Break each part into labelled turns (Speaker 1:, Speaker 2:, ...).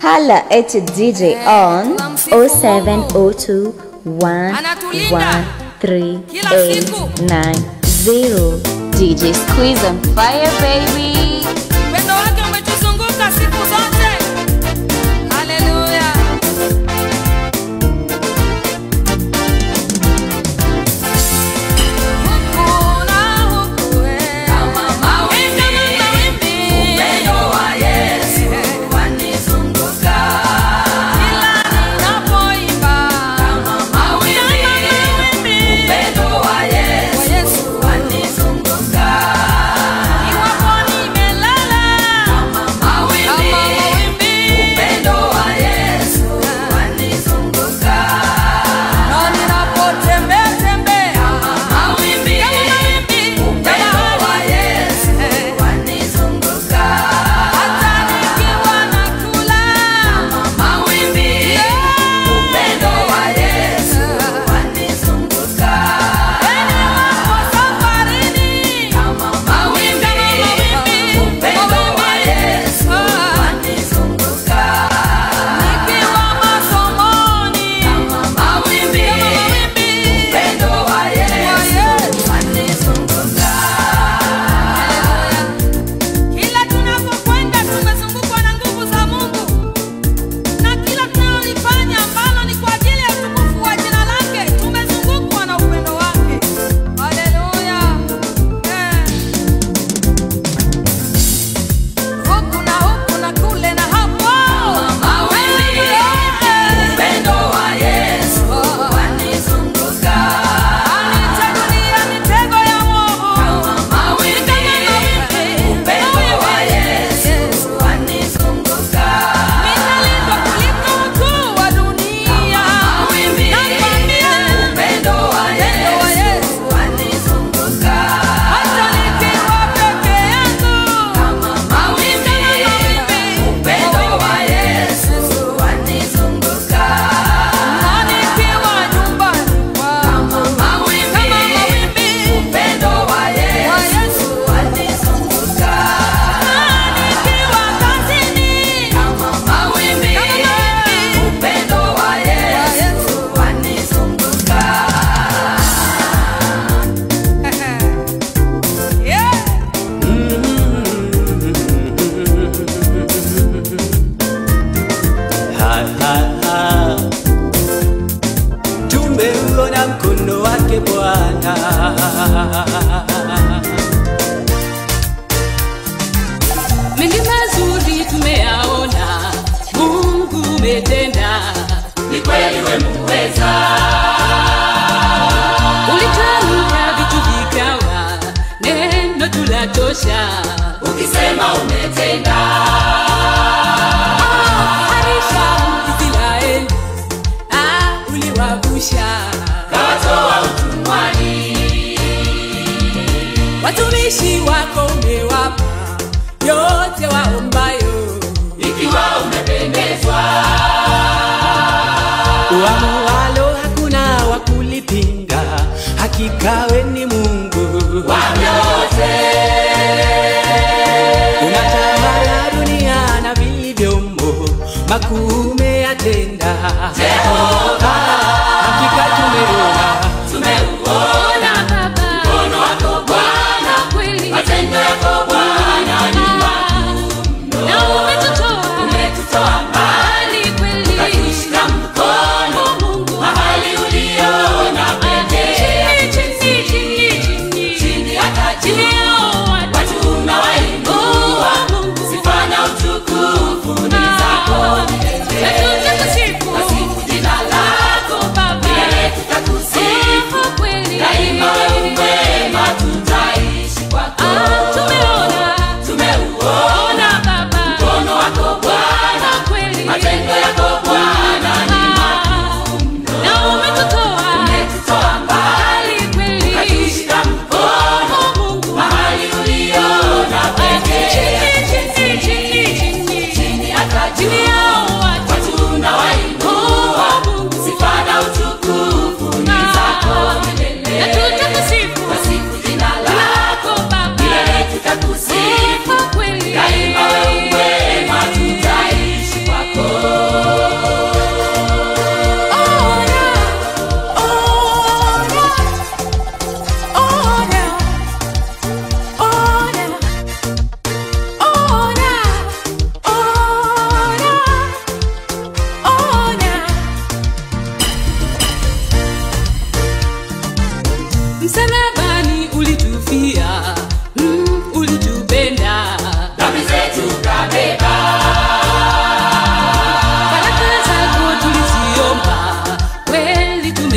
Speaker 1: Holla at your DJ on 0702 113 DJ Squeeze on fire baby.
Speaker 2: Upendo wake umetuzunguka siku zote. Haleluya. Huku na huku, eh. Eh, kama mawimbi. Kila ninapoimba. Kama mawimbi. Wa Yesu. Iwapo nimelala. Kama mawimbi. Na ninapotembea tembea. Kama mawimbi. Hata nikiwa nakula. Kama mawimbi. Safarini. Kama mawimbi. Nikiwa masomoni. Kama mawimbi. Wa Yesu. Kila tunapokwenda tumezungukwa na nguvu za Mungu, na kila tunalolifanya ambalo ni kwa ajili ya utukufu wa jina lake, tumezungukwa na upendo wake. Haleluya! Eh. Huku na huku na kule na hapo. Anitagulia mitego ya mwovu. Kama mawimbi. Ninalindwa kuliko wakuu wa dunia. Nakwambia, upendo wa Yesu. Hata nikiwa peke yangu. Kama mawimbi. Na nikiwa nyumbani kwangu. Kama mawimbi. Wa Yesu. Na nikiwa kazini. Kama mawimbi. Wa Yesu. Yeah.
Speaker 3: Ha, ha, ha. Tumeuona mkono wake Bwana,
Speaker 4: mengi mazuri tumeyaona, Mungu umetenda,
Speaker 5: Ni kweli we muweza,
Speaker 4: ulitamka vitu vikawa, neno tulatosha.
Speaker 5: ukisema umetenda.
Speaker 4: Harisha Israeli, ah, uliwavusha
Speaker 5: Kawatoa utumwani,
Speaker 4: watumishi wako, umewapa yote waombayo.
Speaker 5: ikiwa umependezwa.
Speaker 3: uamualo hakuna wa kulipinga, hakika we ni Mungu
Speaker 5: Wa vyote,
Speaker 3: unatawala dunia na vilivyomo, makuu umeyatenda.
Speaker 5: Jehova,
Speaker 3: Hakika tumeona
Speaker 5: tumeuona
Speaker 4: Baba,
Speaker 5: mkono wako Bwana,
Speaker 4: kweli
Speaker 5: matendo yako Bwana ni
Speaker 4: na umetutoa
Speaker 5: umetutoa mbali,
Speaker 4: mbali kweli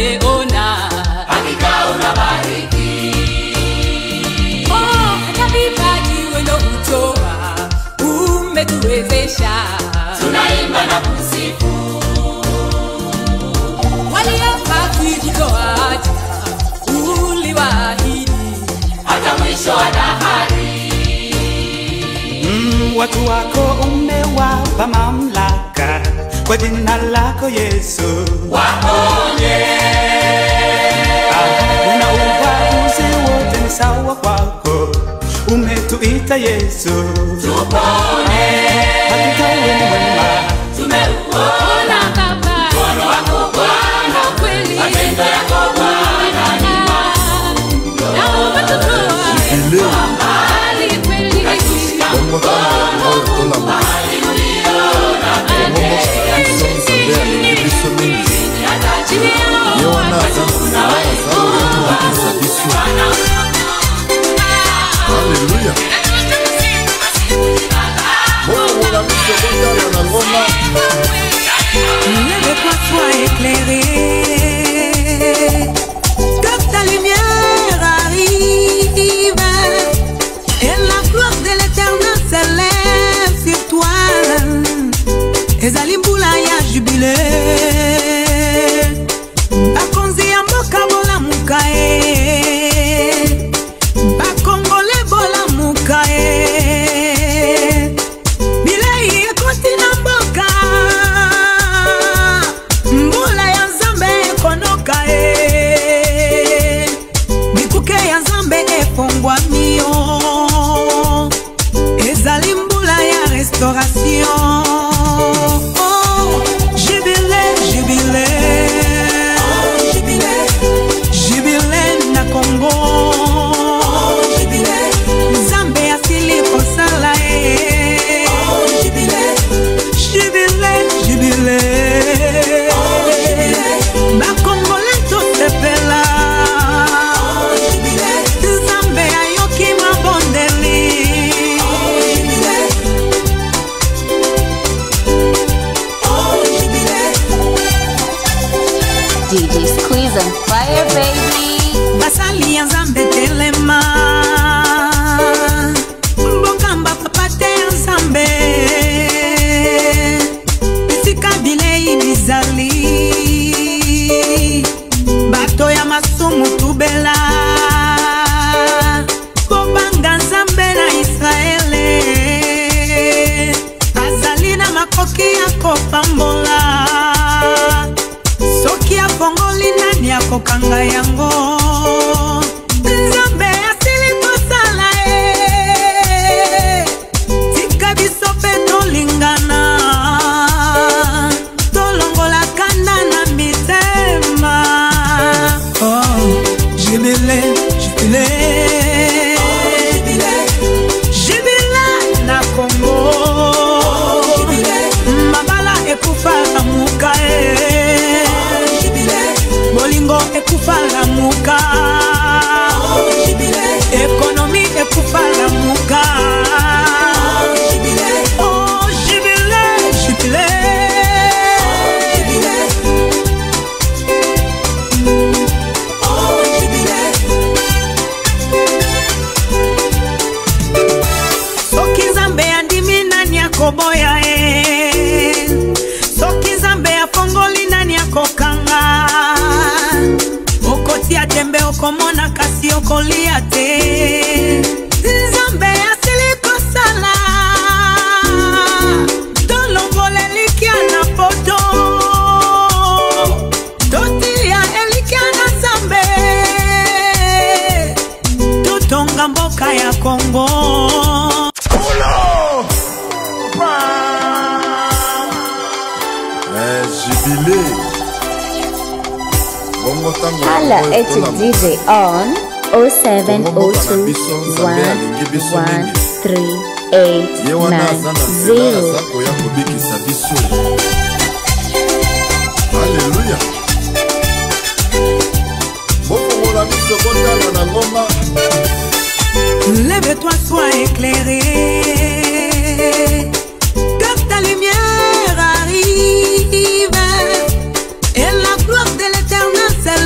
Speaker 4: tumeona
Speaker 5: hakika unabariki
Speaker 4: Oh, hata vipaji wendo kutoa umetuwezesha
Speaker 5: tunaimba na kusifu
Speaker 4: waliomba kujitoa hata uliwaahidi
Speaker 5: hata mwisho wa dahari
Speaker 3: Mm, watu wako umewapa mamlaka kwa jina lako Yesu.
Speaker 5: waponye
Speaker 3: Ah, Una ubaguzi wote ni sawa kwako, umetuita Yesu.
Speaker 5: tupone
Speaker 3: Hakika wewe ni mwema,
Speaker 5: tumeuona
Speaker 4: Baba,
Speaker 5: mkono wako Bwana
Speaker 4: kweli
Speaker 5: matendo yako Bwana ni
Speaker 4: na umetutoa mbali kweli
Speaker 6: Bongo tana oyo tolamba Bongo biso nzambe alingi biso mingi ye wana aza na nzela aza oyo akobikisa biso Alléluia bokongola biso botala na ngoma
Speaker 7: Lève-toi, sois éclairé. Que ta lumière arrive. Et la gloire de l'éternel s'élève sur toi. ezali mbula ya jubile bakonzi ya mboka bolamuka ye bakongole bolamuka ye bilei ekoti na mboka mbula ya nzambe ekonoka ye bikuke ya nzambe efongwami yo ezali mbula ya restauration Oh, jubile jubile jubile na kongo nzambe asili kosala ye jubile jubile bakongole tosepela nzambe ayoki mabondeli
Speaker 1: DJ Squeeze on fire, baby.
Speaker 7: basali ya nzambe telema mbokamba papa te ya nzambe esika bilei bizali bato ya masumu tubela kobanga nzambe na israele azali na makoki ya kopambola soki afongoli nani akokanga yango nzambe asili kosala ye tika biso mpe tolingana tolongola kanda na mitema oh, jibile jibile jibile na kongo mabala ekufa lamuka e bolingo ekufa lamuka ekonomi ekufa lamuka Oh, jubile, jubile. soki nzambe andimi nani akoboya ye soki nzambe afongoli nani akokanga okotia tembe okomona kasi okolia te nzambe asili kosala tolongola elikya na poto totilia elikya na nzambe totonga mboka ya kongo
Speaker 6: Eh, jibile bongo ntango
Speaker 1: Holla
Speaker 6: oyo
Speaker 1: at
Speaker 6: tolamba
Speaker 1: DJ on 0702
Speaker 6: ye wana aza na nzela aza
Speaker 1: 13890.
Speaker 6: koya kobikisa biso aleluya bofongola biso botala na ngoma
Speaker 7: Lève-toi, sois éclairé. Que ta lumière arrive. Et la gloire de l'éternel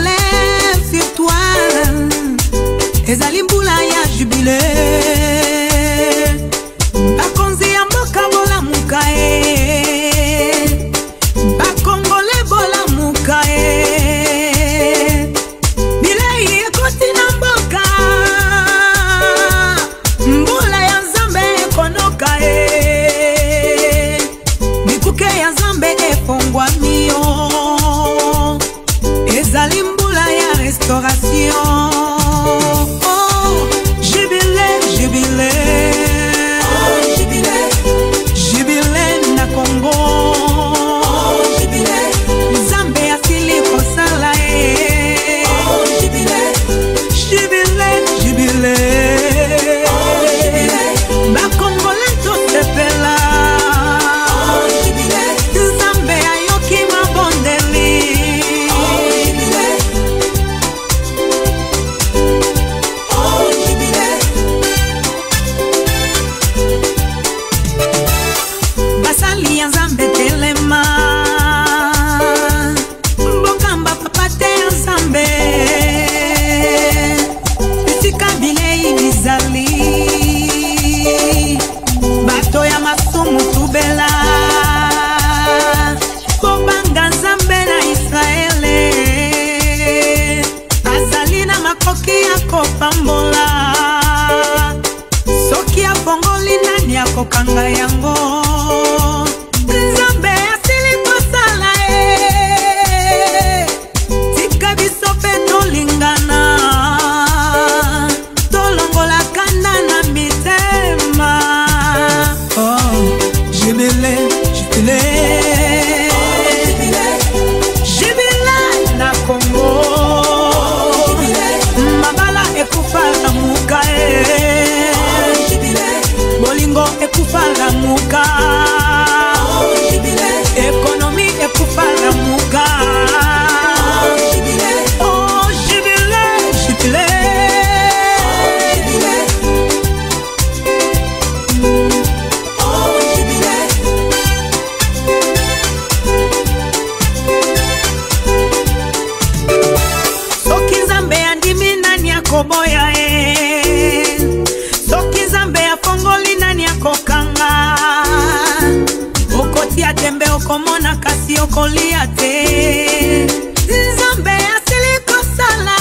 Speaker 7: kolia te nzambe asilikosala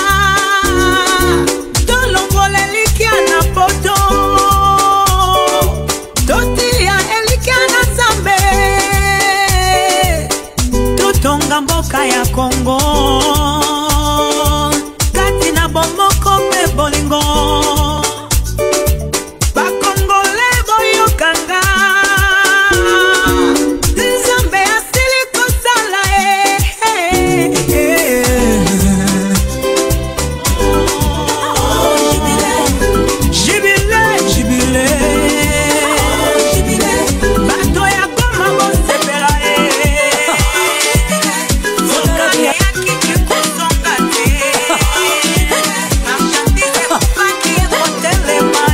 Speaker 7: tolongola elikya na poto totilia elikya na nzambe totonga mboka ya kongo kati na bomoko mpe bolingo bakongole boyokanga nzambe asili kosala jibile jibile bato ya goma bosepela yakiki kozonga te marchandise ekufaki ekotelema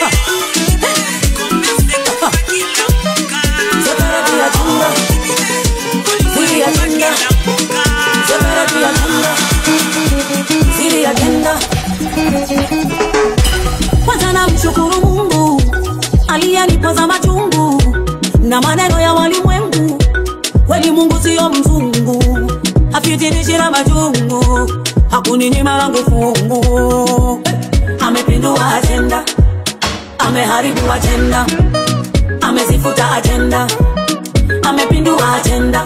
Speaker 7: komerse ekufaki lamuka
Speaker 8: Siri agenda kwanza namshukuru mungu aliyenipoza machungu na maneno ya walimwengu kweli mungu siyo mzungu afitinishira majungu hakuninyima langu fungu amepindua ajenda ameharibu ajenda amezifuta ajenda amepindua ajenda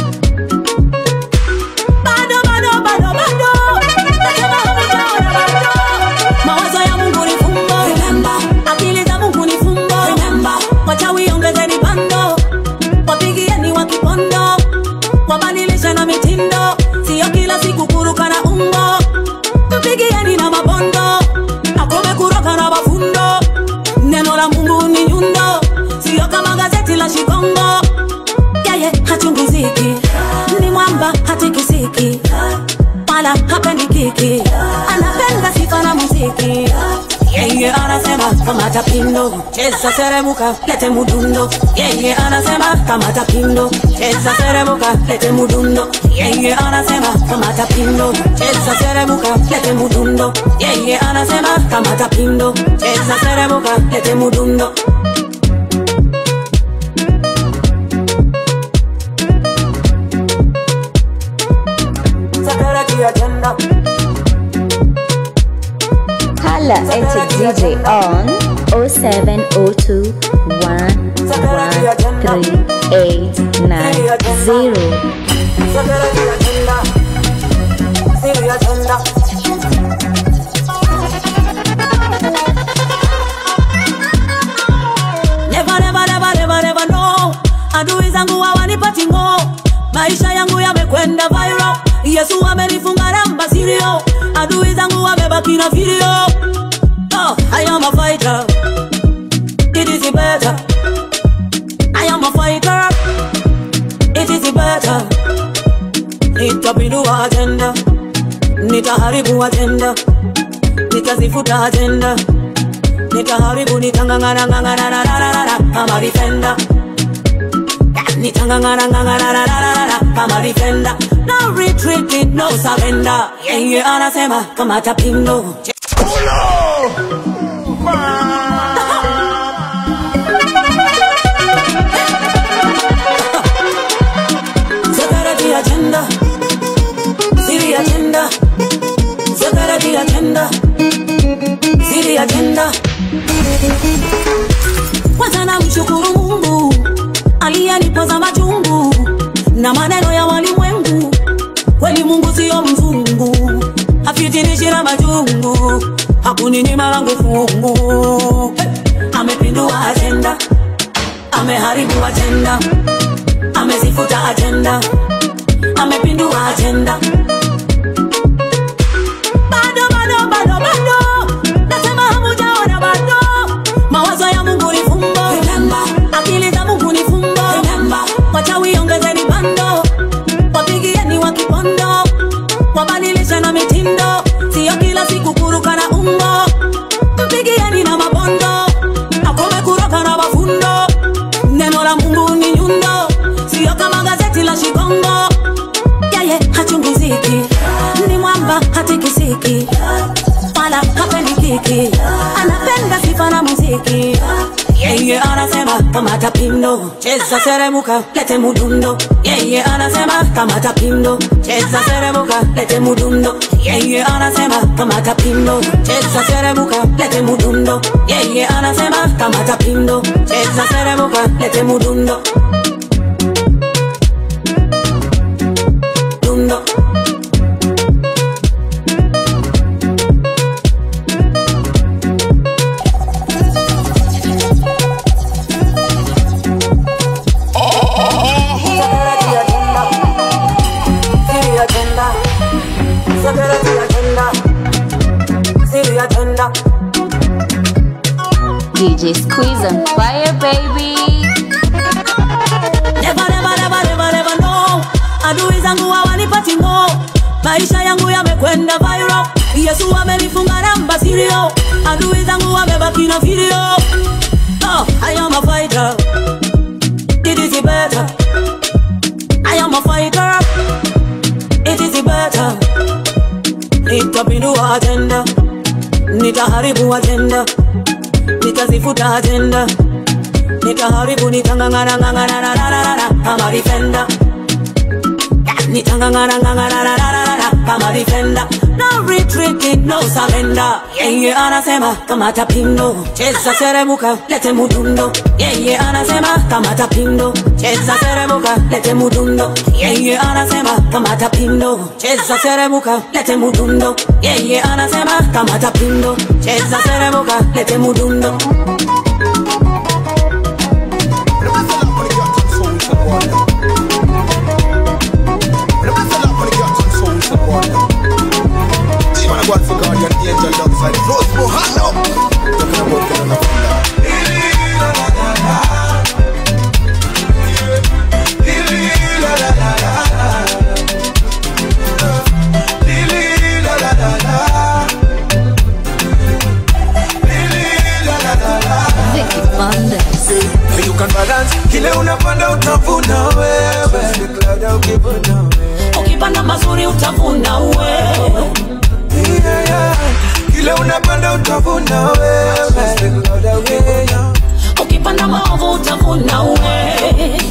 Speaker 8: bado bado bado bado nasema hamjaona bado mawazo ya mungu ni fumbo akili za mungu ni fumbo wachawi ongezeni pando wapigieni wa kipondo wabadilishe na mitindo siyo kila siku kuruka na umbo mpigieni na mabondo akome kuroka na mafundo neno la mungu ni nyundo siyo kama gazeti la shikongo yeye hachungiziki ni mwamba hatikisiki wala hapendi kiki anapenda sifa na muziki yeye anasema kamata pindo cheza seremuka lete mudundo yeye anasema kamata pindo cheza seremuka lete mudundo yeye anasema kamata pindo cheza seremuka lete mudundo yeye anasema kamata pindo cheza seremuka lete mudundo Security agenda.
Speaker 1: Holla at a DJ on 0702 113
Speaker 8: Security agenda. Siri agenda. Never, never, never, never, never, no. Adui zangu hawanipati ngo, maisha yangu yamekwenda viral. Yesu amenifunga namba sirio, adui zangu wamebaki na video. Oh, I am a fighter, it is better. I am a fighter, it is better. Nitapindua agenda, nitaharibu agenda, nitazifuta agenda, nitaharibu, nitangangana ngangana na na na na kama defender. Nitangangana ngangana na na na na kama defender. No retreat, no surrender. Yeye anasema kama tapindo. Security agenda, Siri agenda, security agenda, Siri agenda. Kwanza namshukuru Mungu aliyenipoza machungu na maneno ya walimwengu. Kweli Mungu siyo mzungu, hafitinishira majungu, hakuninyima langu fungu. Amepindua ajenda, ameharibu ajenda, amezifuta ajenda, amepindua ajenda. Bado bado bado bado, nasema hamujaona bado. Mawazo ya Mungu ni fumbo, akili za Mungu ni fumbo. Wachawi ongezeni bando, wapigieni wa kipondo, wabadilishe na mitindo, siyo kila siku kuruka na umbo. Mpigieni na mabondo, akome kuroka na mafundo. Neno la Mungu ni nyundo, siyo kama gazeti la Shikongo. Yeye hachungiziki, ni mwamba hatikisiki, wala hapendi kiki, anapenda sifa na muziki. yeye anasema kamata pindo cheza seremuka lete mudundo yeye anasema kamata pindo cheza seremuka lete mudundo yeye anasema kamata pindo cheza seremuka lete mudundo yeye anasema kamata pindo cheza seremuka lete mudundo dundo
Speaker 1: DJ Squeeze on fire, baby.
Speaker 8: Never, never, never, never, never know. Adui zangu hawanipati ngo, maisha yangu yamekwenda viral. Yesu amenifunga namba sirio, adui zangu wamebaki na video. Oh, I am a fighter, it is better. I am a fighter, it is better. Nitapindua agenda, nitaharibu agenda, nitazifuta agenda nitaharibu nitangangana ngangana na na na na kama defender nitangangana ngangana na na na na kama defender no retreating no surrender yeye anasema kamata pindo cheza seremuka lete mudundo yeye anasema kamata pindo cheza seremuka lete mudundo yeye anasema kamata pindo cheza seremuka lete mudundo yeye anasema kamata pindo cheza seremuka lete mudundo
Speaker 1: Vicky Bandes.
Speaker 9: You can balance kile unapanda utavuna wewe
Speaker 8: ukipanda mazuri utavuna wewe
Speaker 9: Yeah, yeah. kile unapanda utavuna wewe
Speaker 8: ukipanda maovu utavuna wewe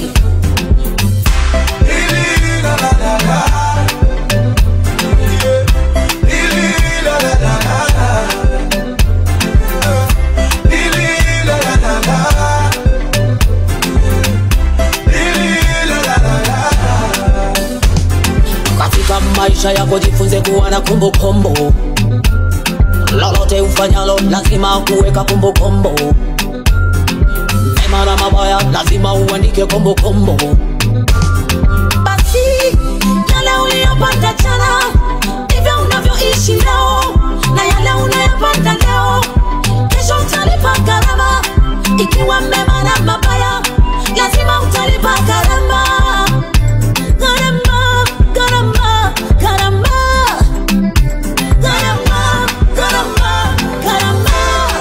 Speaker 8: katika maisha yako jifunze kuwa na kumbukumbu lolote ufanyalo lazima kuweka kumbukumbu mema na mabaya lazima uandike kumbukumbu basi yale uliyopata jana ndivyo unavyoishi leo na yale unayopata leo kesho utalipa gharama ikiwa mema na mabaya lazima utalipa gharama gharama gharama gharama gharama gharama gharama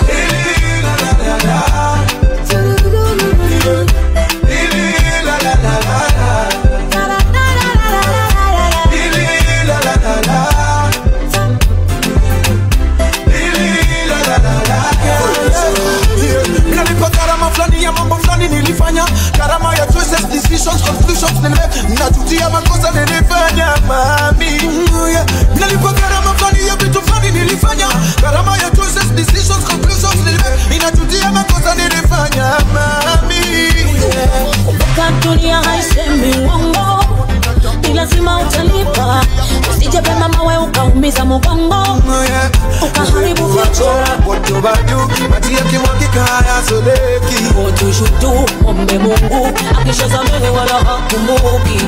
Speaker 9: Minalipa gharama fulani ya mambo fulani nilifanya gharama ya choices, decisions, conclusions nile najutia makosa nilifanya mami Mm, yeah. Minalipa gharama fulani ya vitu fulani nilifanya gharama ya choices, decisions, conclusions nile ninajutia makosa nilifanya mami yeah.
Speaker 8: Kumbuka dunia haisemi uongo, ni lazima utalipa. Usije pema mawe ukaumiza mgongo, ukaharibu vichwa.
Speaker 9: What you do, maji yakimwagika hayasoleki.
Speaker 8: What you should do, ombe Mungu akishasamehe wala hakumbuki.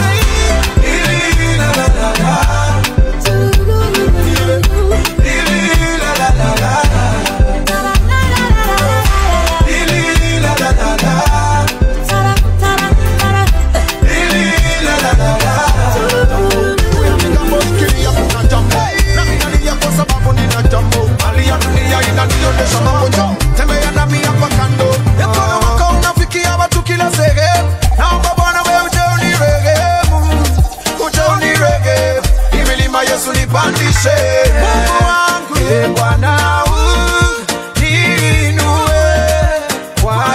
Speaker 9: Tembea nami hapa kando, mkono wako unafikia watu kila sehemu. Naomba Bwana wewe uje unirehemu, uje unirehemu. Hii milima Yesu nipandishe. Mungu wangu, Ee Bwana uniinue kwa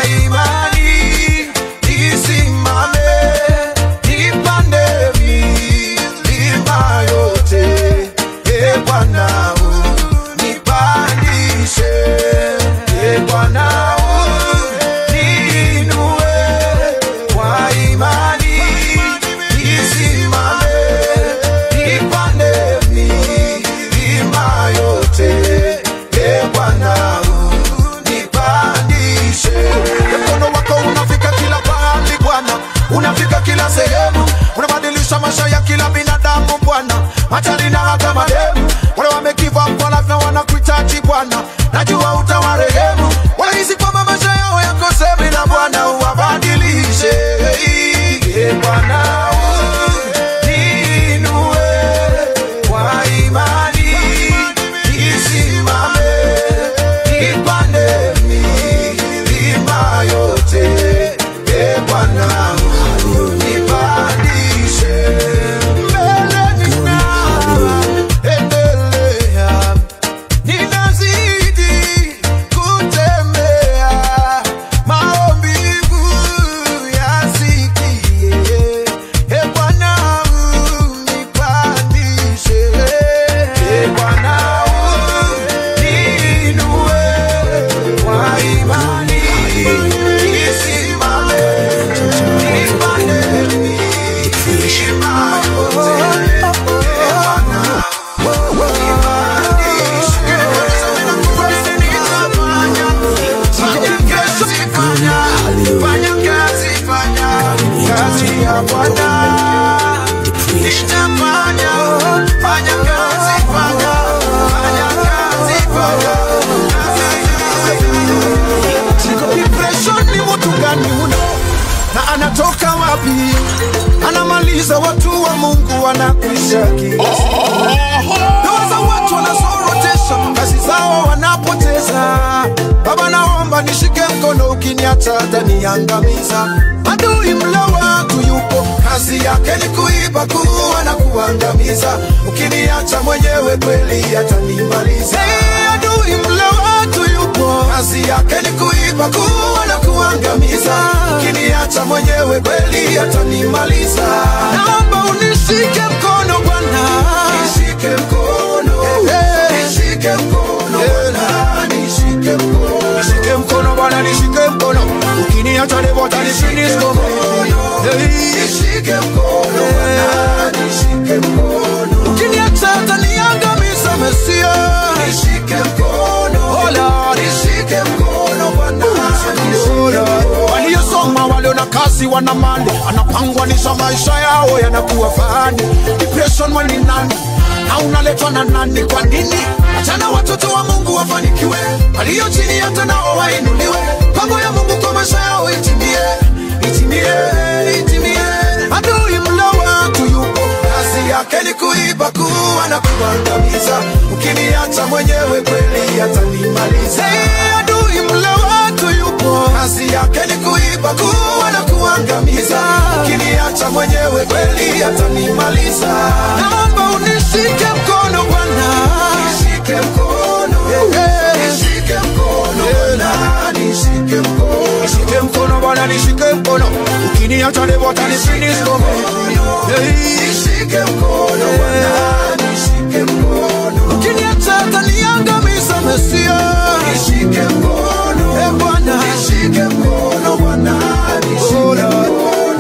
Speaker 9: maisha ya kila siku ndoa za watu wanazorotesha kazi zao wanapoteza baba naomba nishike mkono ukiniacha hataniangamiza adui mla watu yupo kazi yake ni kuiba kuwa na kuangamiza ukiniacha mwenyewe kweli atanimaliza hey, adui mla watu yupo kazi yake ni kuiba kuwa na kuangamiza ukiniacha mwenyewe kweli atanimaliza naomba unishike mkono bwana nishike mkono nishike mkono bwana nishike mkono nishike mkono bwana nishike mkono ukiniacha leo tanifinisko nishike mkono bwana nishike mkono ukiniacha taniangamiza mesia nishike mkono hola nishike mkono bwana waliosoma walio na kazi wana mali anapangwanisha maisha yao yanakuwa fani depression wani nani na unaletwa na nani kwa nini achana watoto wa mungu wafanikiwe walio chini hata nao wainuliwe pango ya mungu kwa maisha yao itimie itimie itimie adui mla watu yupo kazi yake ni kuiba kuwa na kuangamiza ukiniacha mwenyewe kweli atanimaliza hey, adui mla watu yupo kazi yake ni kuiba kuwa na kuangamiza ukiniacha mwenyewe kweli atanimaliza naomba unishike mkono bwana nishike mkono nishike mkono bwana nishike mkono nishike mkono bwana nishike mkono ukiniacha leo atanifinisko nishike mkono bwana nishike mkono ukiniacha ataniangamiza mesia nishike mkono e bwana nishike mkono bwana nishike mkono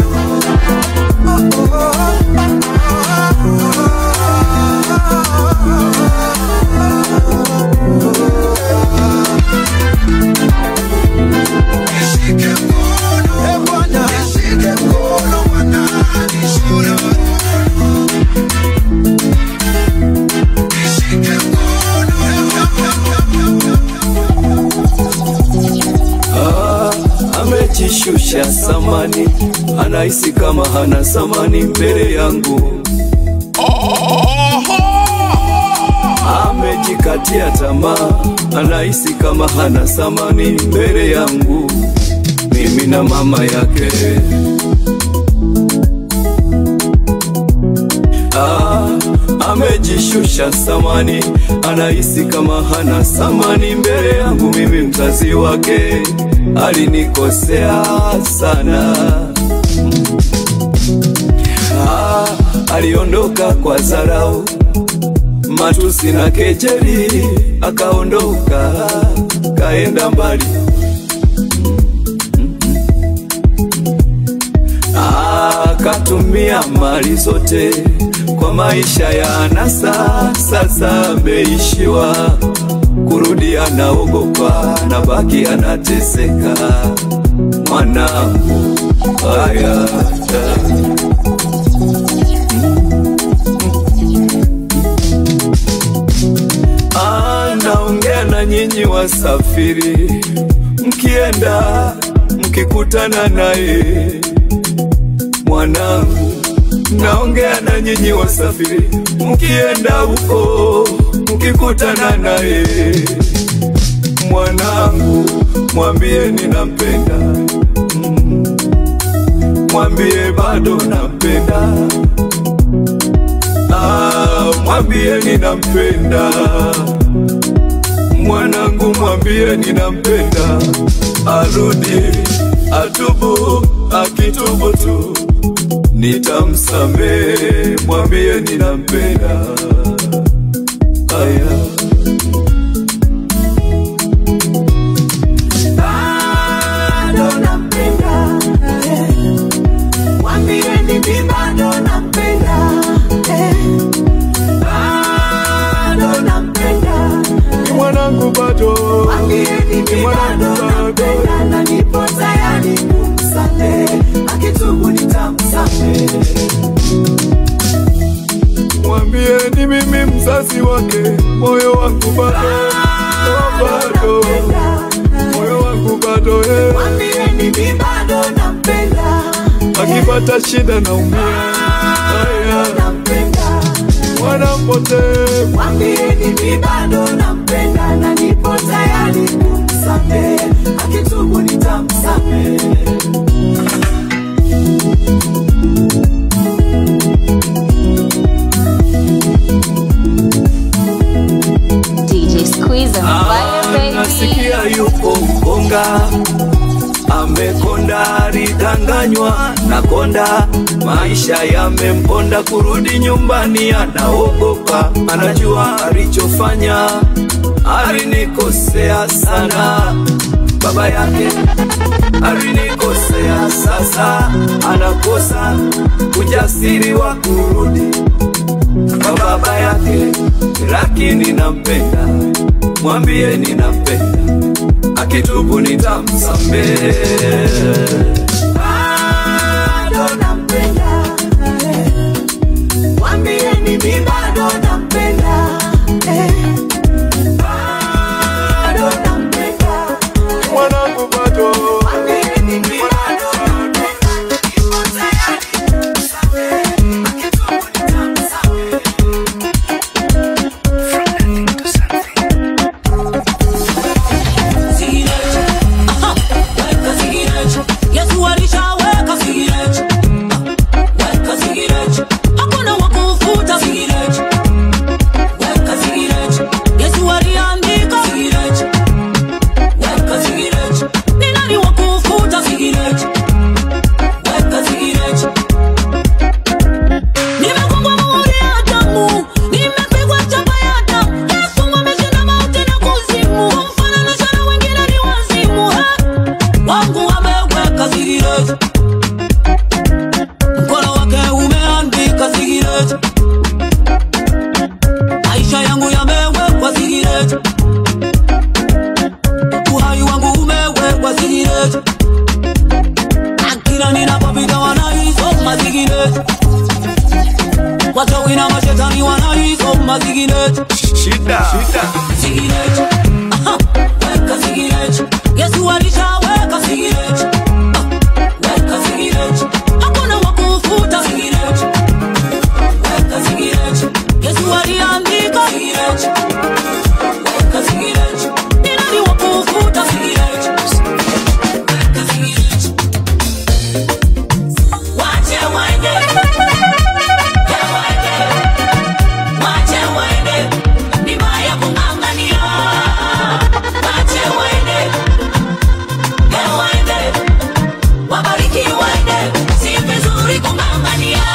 Speaker 9: Nishike mkono e bwana nishike mkono bwana nishike mkono nishike mkono
Speaker 10: amejishusha samani, anahisi kama hana samani mbele yangu. Amejikatia tamaa, anahisi kama hana samani mbele yangu, mimi na mama yake. Ah, amejishusha samani, anahisi kama hana samani mbele yangu, mimi mzazi wake. Alinikosea sana ah, aliondoka kwa dharau, matusi na kejeli, akaondoka kaenda mbali akatumia mali zote kwa maisha ya anasa. Sasa ameishiwa kurudi, anaogopa na baki anateseka. Mwanangu, haya anaongea na nyinyi wasafiri, mkienda mkikutana naye mwanangu, naongea na nyinyi wasafiri, mkienda huko mkikutana naye mwanangu, mwambie ninampenda, Mm. mwambie bado nampenda, Ah, mwambie ninampenda mwanangu, mwambie ninampenda, arudi atubu, akitubu tu nitamsamehe, mwambie ninampenda. Aya.
Speaker 8: bado nampenda eh. Mwambieni mi bado nampenda eh. bado nampenda
Speaker 10: mwanangu bado
Speaker 8: Mwambieni mi bado nampenda na nipo tayari kumsamehe akitubu nitamsamehe
Speaker 10: mwambie ni mimi mzazi wake, moyo wangu bado oh, bado moyo wangu bado eh.
Speaker 8: Mwambieni mi bado nampenda
Speaker 10: akipata shida naumia. Aya.
Speaker 8: nampenda
Speaker 10: mwana mpotevu
Speaker 11: mwambieni mi bado nampenda na nipo tayari kumsamehe akitubu nitamsamehe
Speaker 1: DJ Squeeze on fire, baby.
Speaker 12: nasikia yuko mkonga amekonda alidanganywa na konda maisha yamemponda kurudi nyumbani anaogopa anajua alichofanya alinikosea sana baba yake alinikosea sasa anakosa ujasiri wa kurudi kwa baba yake lakini nampenda mwambie ninampenda akitubu nitamsamehe
Speaker 11: bado nampenda eh. mwambieni mi bado nampenda eh. bado nampenda
Speaker 10: mwanangu bado
Speaker 11: mwambieni mi bado nampenda nipo tayari kumsamehe akitubu nitamsamehe
Speaker 8: Yesu alishaweka sigireji, weka sigireji, hakuna wa kufuta sigireji, weka sigireji. Yesu aliandika sigireji, weka sigireji. Ni nani wa kufuta sigireji, weka sigireji. Nimekumbwa muhuri ya damu, nimepigwa chapa ya damu. Yesu ameshinda mauti na kuzimu, kumfananisha na wengine ni wazimu. Hey! wangu ameweka sigireji, mkono wake umeandika sigireji, maisha yangu yamewekwa sigireji, uhai wangu umewekwa sigireji, na kila ninapopita wanaisoma sigireji, wachawi na mashetani wanaisoma sigireji,
Speaker 12: shida shida
Speaker 8: sigireji, aha, weka sigireji, Yesu alishaweka sigireji weka sigireji, hakuna wa kufuta sigireji, weka sigireji, Yesu aliandika sigireji, weka sigireji, ni nani wa kufuta sigireji, weka sigireji, wache waende, ya waende, wache waende, ni baya kung'ang'ania, wache waende, ya waende wabariki waende, si vizuri kung'ang'ania.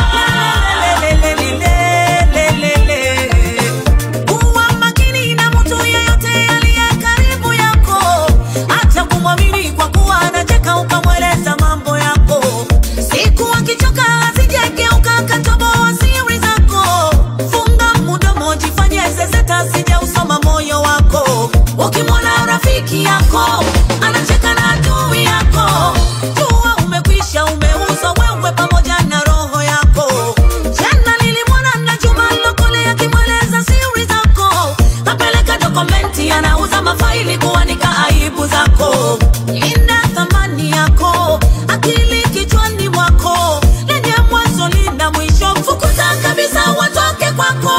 Speaker 8: Kuwa makini na mtu yeyote aliye karibu yako, acha kumwamini kwa kuwa anacheka ukamweleza mambo yako. Siku akichoka asijegeuka akatoboa siri zako. Funga mdomo, jifanye zezeta, asije usoma moyo wako. Ukimwona rafiki yako anacheka na adui yako, jua umekwisha, umeuzwa wewe pamoja na roho yako. Jana nilimwona na Juma Lokole akimweleza siri zako, kapeleka dokumenti, anauza mafaili kuanika aibu zako. Linda thamani yako, akili kichwani mwako, lenye mwanzo lina mwisho, fukuza kabisa watoke kwako.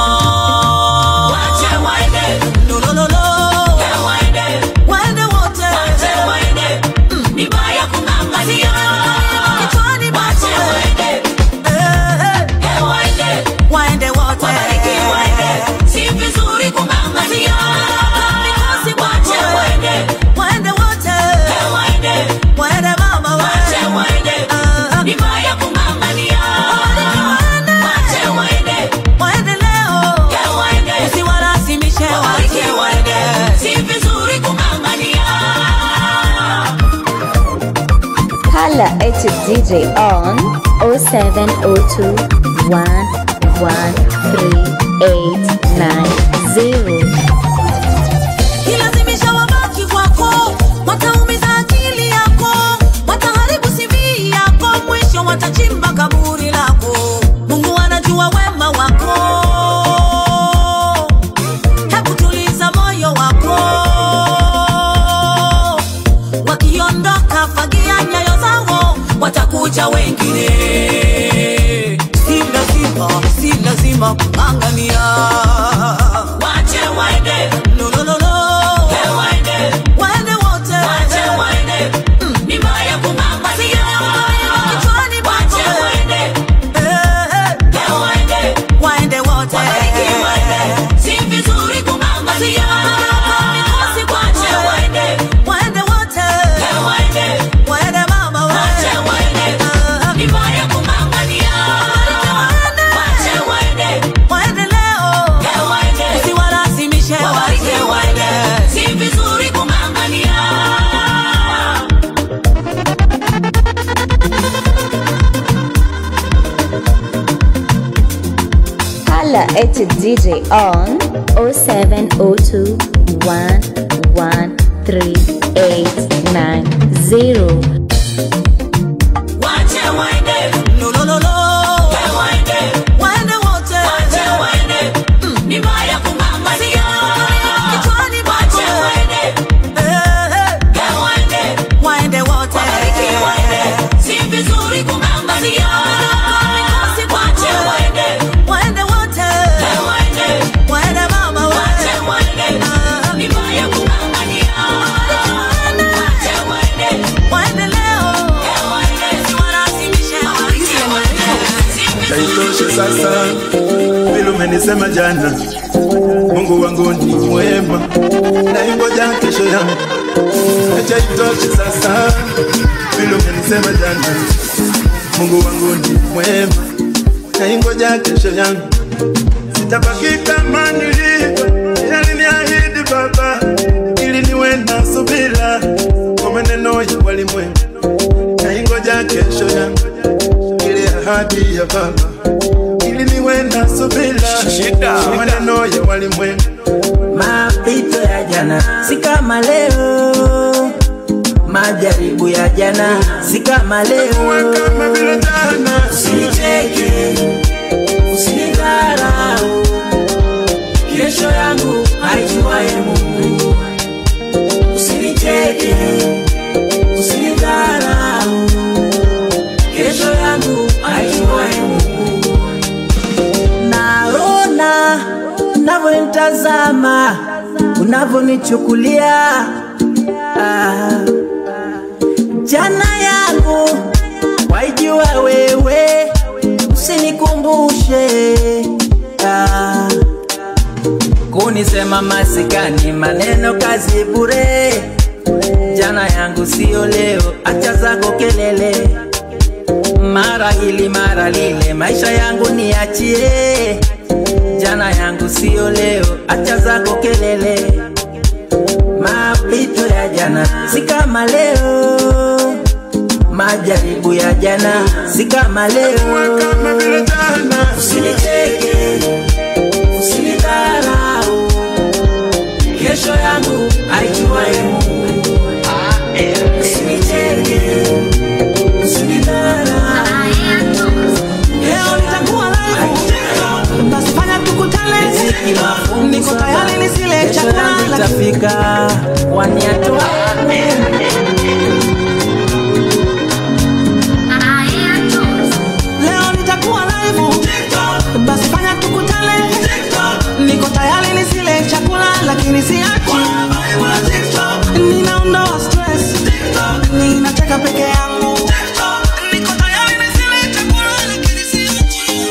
Speaker 8: Wache waende, no, no, no, no. Waende, waende wote. Wache waende, mm, ni baya kung'ang'ania. Kichwani mwako. Wache waende, eh, waende, waende wote. Wabariki waende, si vizuri kung'ang'ania. Wache waende, waende wote. Waende, waende mama, wache waende, ni baya kung'ang'ania. Wache waende, waende leo. Waende, usiwalazimishe wache waende, si vizuri kung'ang'ania.
Speaker 1: Hala at DJ on 0702 113
Speaker 8: Kilazimisha wabaki kwako, wataumiza akili yako, wataharibu CV yako, mwisho watachimba kaburi lako. Mungu anajua wema wako, hebu tuliza moyo wako. Wakiondoka fagia nyayo zao, watakuja wengine. Si lazima, si lazima
Speaker 1: at DJ on 0702 113
Speaker 8: Wache waende. No, no, no, no. Waende. Waende wote. Wache waende. Mm, ni mbaya kung'ang'ania. Kichwani mwako. Wache waende. Eh, eh. Waende. Waende wote. Wabariki waende. Si vizuri kung'ang'ania. Wache waende. Waende wote. Waende. Waende mama, waende. Wache waende. Ni mbaya kung'ang'ania. Wache waende. Waende leo. Waende. Si walazimishe. Wache waende.
Speaker 13: Haitoshe sasa vile umenisema jana, Mungu wangu ni mwema, naingoja kesho yangu. Acha itoshe sasa vile umenisema jana, Mungu wangu ni mwema, naingoja kesho yangu. Sitabaki kama nilivyo, aliniahidi Baba ili niwe na subira kwa maneno ya walimwengu, naingoja kesho yangu ile ahadi ya Baba ili niwe na subira kwa maneno ya walimwengu.
Speaker 14: Mapito ya jana si kama leo, majaribu ya jana si kama leo. Usinicheke, usinidharau, kesho yangu haijuaye Mungu. Usinicheke, usinidharau, kesho yangu haijuaye Mungu. Naona unavyonitazama, unavyonichukulia ah. Jana yangu waijua wewe, usinikumbushe ah. Kunisema masikani, maneno kazi bure. Jana yangu sio leo, acha zako kelele mara hili mara lile, maisha yangu niachie. Jana yangu sio leo, acha zako kelele. Mapito ya jana si kama leo, majaribu ya jana si kama leo. Usinicheke, usinidharau, kesho yangu haijuaye Mungu. Usinicheke,
Speaker 15: Leo nitakuwa live. Basi fanya tukutane. Niko tayari nisile chakula lakini
Speaker 14: Nitafika waniatoa
Speaker 15: leo nitakuwa live. Basi fanya tukutane. Niko tayari nisile chakula lakini siachi. Ninaondoa stress. Ninacheka peke yangu. Niko tayari nisile chakula lakini siachi.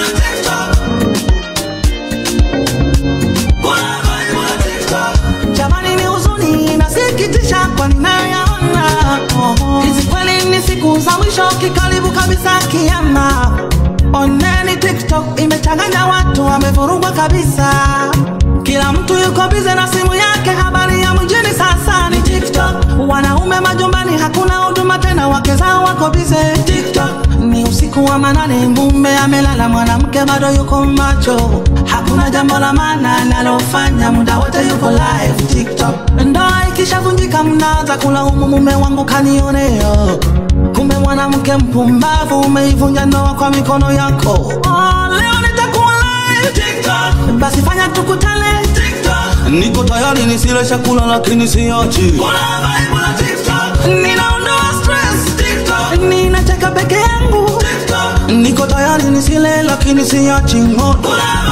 Speaker 15: Jamani ni huzuni inasikitisha kwa ninayoyaona. Hizi kweli ni siku za mwisho kikaribu kabisa kiama. Oneni TikTok imechanganya watu wamevurugwa kabisa. Kila mtu yuko bize na simu yake, habari ya mjini sasa ni TikTok. Wanaume majumbani hakuna huduma tena, wake zao wako bize TikTok. Ni usiku wa manane, mume amelala, mwanamke bado yuko macho. Hakuna jambo la maana analofanya, muda wote yuko live TikTok. Ndoa ikishavunjika, mnaanza kulaumu mume wangu kanionea. Kumbe mwanamke mpumbavu, umeivunja ndoa kwa mikono yako. Oh, leo nitakuwa live TikTok. Basi fanya tukutane TikTok. Niko tayari nisile chakula lakini siachi. Ninaondoa stress TikTok. Ninacheka peke yangu TikTok. Niko tayari nisile lakini siachi moto.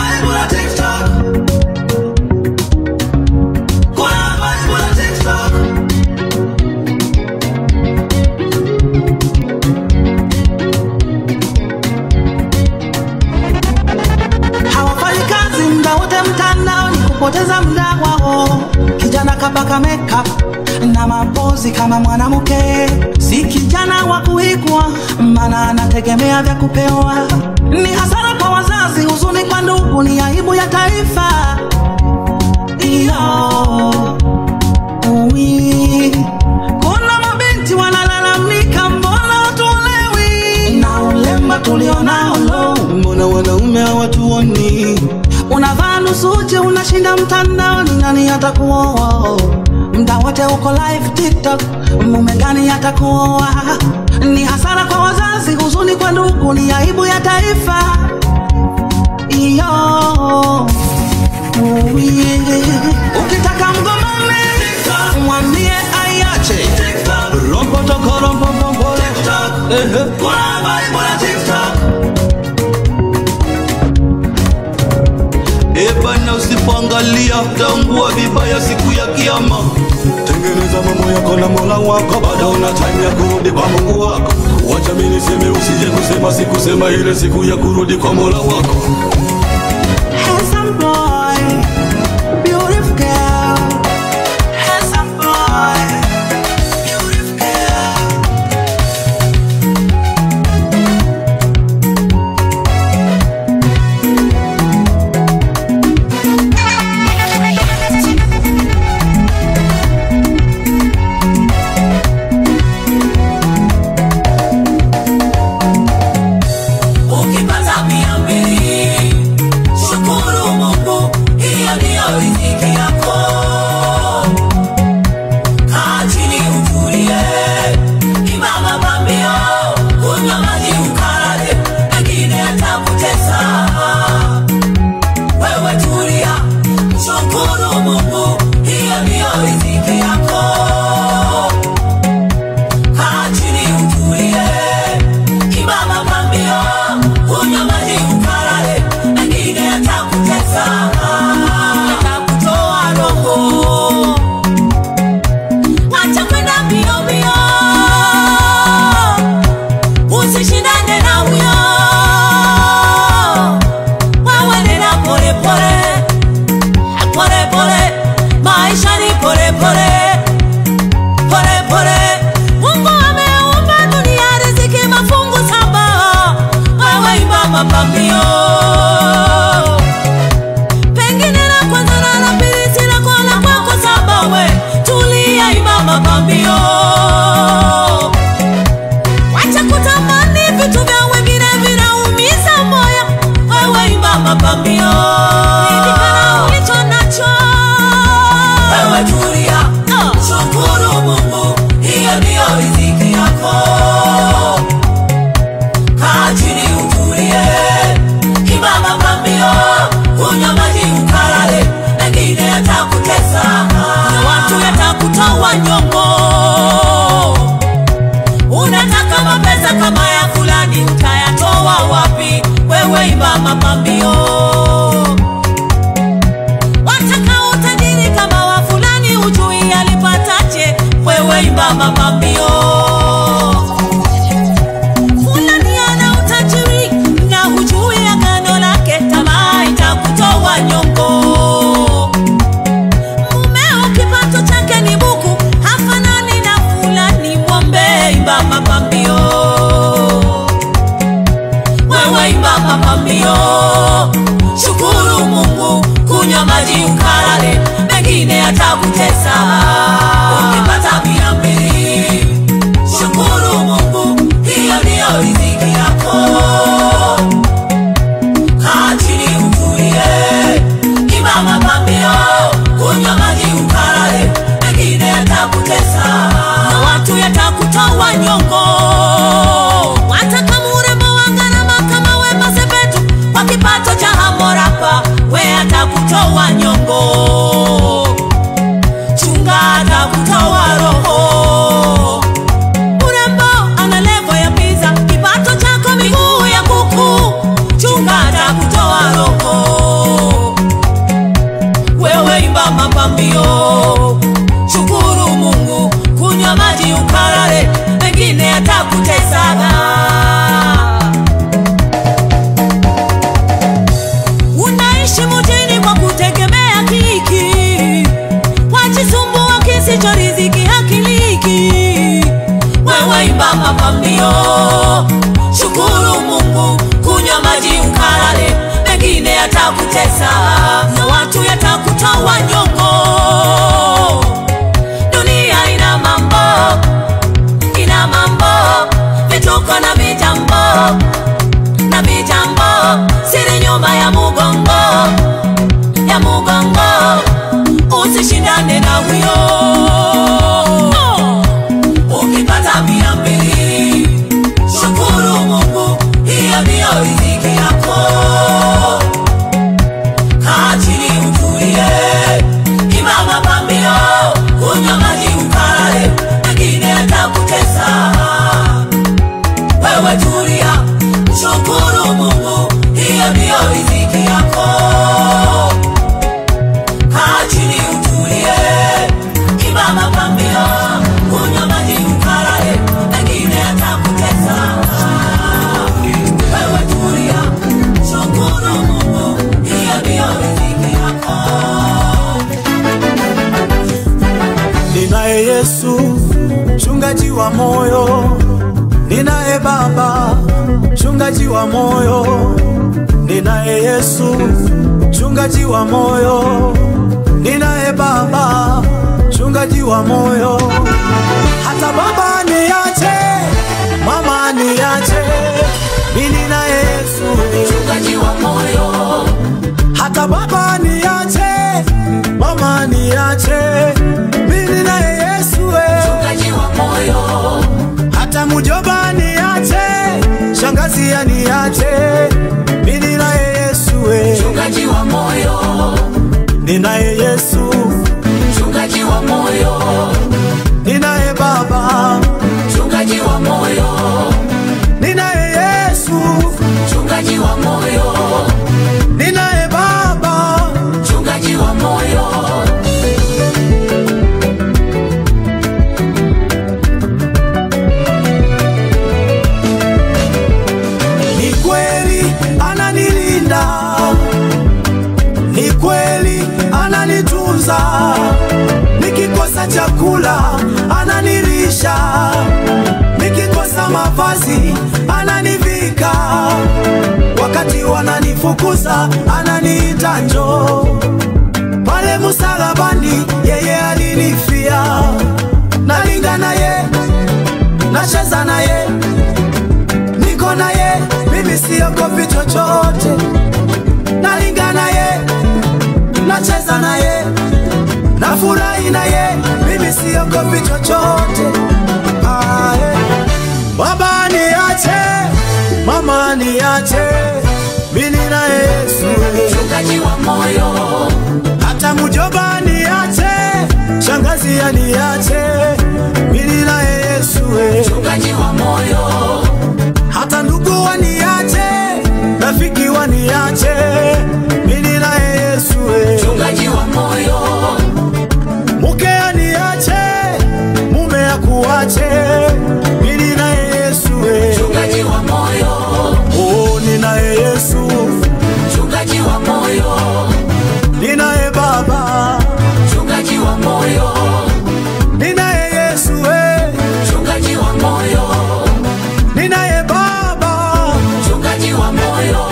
Speaker 15: hawafanyi kazi muda wote mtandaoni kupoteza muda wao. Kijana kapaka makeup na mapozi kama mwanamke, si kijana wa kuigwa, maana anategemea vya kupewa. Ni hasara kwa wazazi, huzuni kwa ndugu, ni aibu ya taifa. Iyo, uwi. Kuna mabinti wanalalamika, mbona hatuolewi na ulemba tulionao lo, mbona wanaume hawatuoni? nusu uchi unashinda mtandaoni, nani atakuoa? Mda wote uko live TikTok, mume gani atakuoa? Ni hasara kwa wazazi, huzuni kwa ndugu, ni aibu ya taifa. Iyo Oh, yeah. Ukitaka mgomane mwambie aiache rompotoko rompopompole
Speaker 3: ebana usipoangalia taungua vibaya siku ya kiama
Speaker 9: tengeneza mambo yako na mola wako bado una time ya kurudi kwa mungu wako wacha mimi niseme usije kusema sikusema ile siku ya kurudi kwa mola wako
Speaker 15: Handsome boy, beautiful girl. Handsome boy, beautiful girl.
Speaker 11: ukipata mia mbili shukuru mungu hiyo ndiyo riziki yako kaa chini utulie imama pambio kunywa maji ukarare mengine atakutesa wewe tulia shukuru mungu hiyo ndiyo riziki yako kaa chini utulie Imama pambio, kunywa maji ukalale, mengine yatakutesa, yatakutoa roho. Acha kwenda mbio mbio, usishindane na huyo. Wewe nenda pole pole, pole pole, maisha ni pole pole pole pole. Mungu ameumba dunia riziki mafungu saba, wewe imba mapambio. Pengine la kwanza na la pili si lako la kwako saba, we tulia, imba mapambio. Wacha kutamani vitu vya wengine vinaumiza moyo, wewe imba mapambio. Ridhika na ulicho nacho, wewe tulia, shukuru Mungu, hiyo ndiyo riziki yako. Kaa chini utulie, imba mapambio, kunywa maji ukalale, mengine yatakutesa, na watu yatakutoa nyongo unataka mapesa kama ya fulani utayatoa wapi wewe imba mapambio wataka utajiri kama wa fulani ujui alipataje wewe imba mapambio fulani ana utajiri na hujui agano lake tamaa itakutoa nyongo mumeo kipato chake ni buku hafanani na fulani mwombe imba mapambio wewe imba mapambio shukuru mungu kunywa maji ukalale mengine atakutesa ukipata mia mbili shukuru mungu hiyo ndiyo riziki yako kaa chini utulie imba mapambio kunywa maji ukalale mengine yatakutesa na watu yatakutoa nyongo wataka murembo wa gharama kama wema sepetu kwa kipato cha hamorapa we atakutoa nyongo chunga atakutoa roho urembo ana levo ya piza kipato chako miguu ya kuku chunga atakutoa roho wewe imba mapambio shukuru mungu kunywa maji ukalale mengine atakutesaga unaishi mujini kwa kutegemea kiki wajisumbua kisicho riziki hakiliki wewe imba mapambio shukuru mungu kunywa maji ukalale mengine yatakutesa na watu yatakutoa nyongo dunia ina mambo ina mambo vituko na vijambo na vijambo siri nyuma ya mugongo huyo ukipata mia mbili shukuru mungu hiyo ndiyo riziki yako kaa chini utulie imama pambio kunywa maji ukalale mengine atakutesa wewe tulia shukuru mungu hiyo ndiyo riziki yako kaa chini utulie imama pambio kunywa maji ukalale mengine atakutesa wewe tulia shukuru mungu hiyo ndiyo riziki yako
Speaker 16: ninaye Yesu mchungaji wa moyo, ninaye Baba mchungaji wa moyo, ninaye Yesu mchungaji wa moyo, ninaye Baba mchungaji wa moyo. Hata baba niache, mama niache, mimi naye Yesu
Speaker 11: mchungaji wa moyo.
Speaker 16: Hata baba niache, mama niache, mimi naye Yesu
Speaker 11: mchungaji wa moyo.
Speaker 16: Hata mjomba niache, shangazi aniache, mimi naye Yesu
Speaker 11: mchungaji wa moyo.
Speaker 16: Ninaye Yesu
Speaker 11: mchungaji wa moyo.
Speaker 16: Ninaye Baba
Speaker 11: mchungaji wa moyo.
Speaker 16: Ninaye Yesu
Speaker 11: mchungaji wa moyo.
Speaker 16: Ninaye Baba
Speaker 11: mchungaji wa moyo.
Speaker 16: Ni kweli ananilinda, ni kweli ananitunza, nikikosa chakula ananilisha, nikikosa mavazi ananivika, wakati wananifukuza ananiita njoo. Pale msalabani yeye alinifia, nalinga naye, nacheza naye niko naye, mimi siogopi chochote, nalinga naye, nacheza naye, nafurahi naye, mimi siogopi chochote. Ae. Baba niache, mama niache, mimi na Yesu
Speaker 11: mchungaji wa moyo.
Speaker 16: Hata mjomba niache, shangazi aniache, mimi na Yesu
Speaker 11: mchungaji wa moyo
Speaker 16: hata ndugu waniache, rafiki waniache, mimi naye Yesu
Speaker 11: mchungaji wa moyo.
Speaker 16: Mke aniache, mume akuache, mimi naye Yesu
Speaker 11: mchungaji wa moyo.
Speaker 16: Oh, ninaye Yesu
Speaker 11: mchungaji wa moyo.
Speaker 16: Ninaye Baba
Speaker 11: mchungaji wa moyo.
Speaker 16: Ninaye Yesu
Speaker 11: mchungaji wa moyo.
Speaker 16: Ninaye Baba
Speaker 11: mchungaji wa moyo.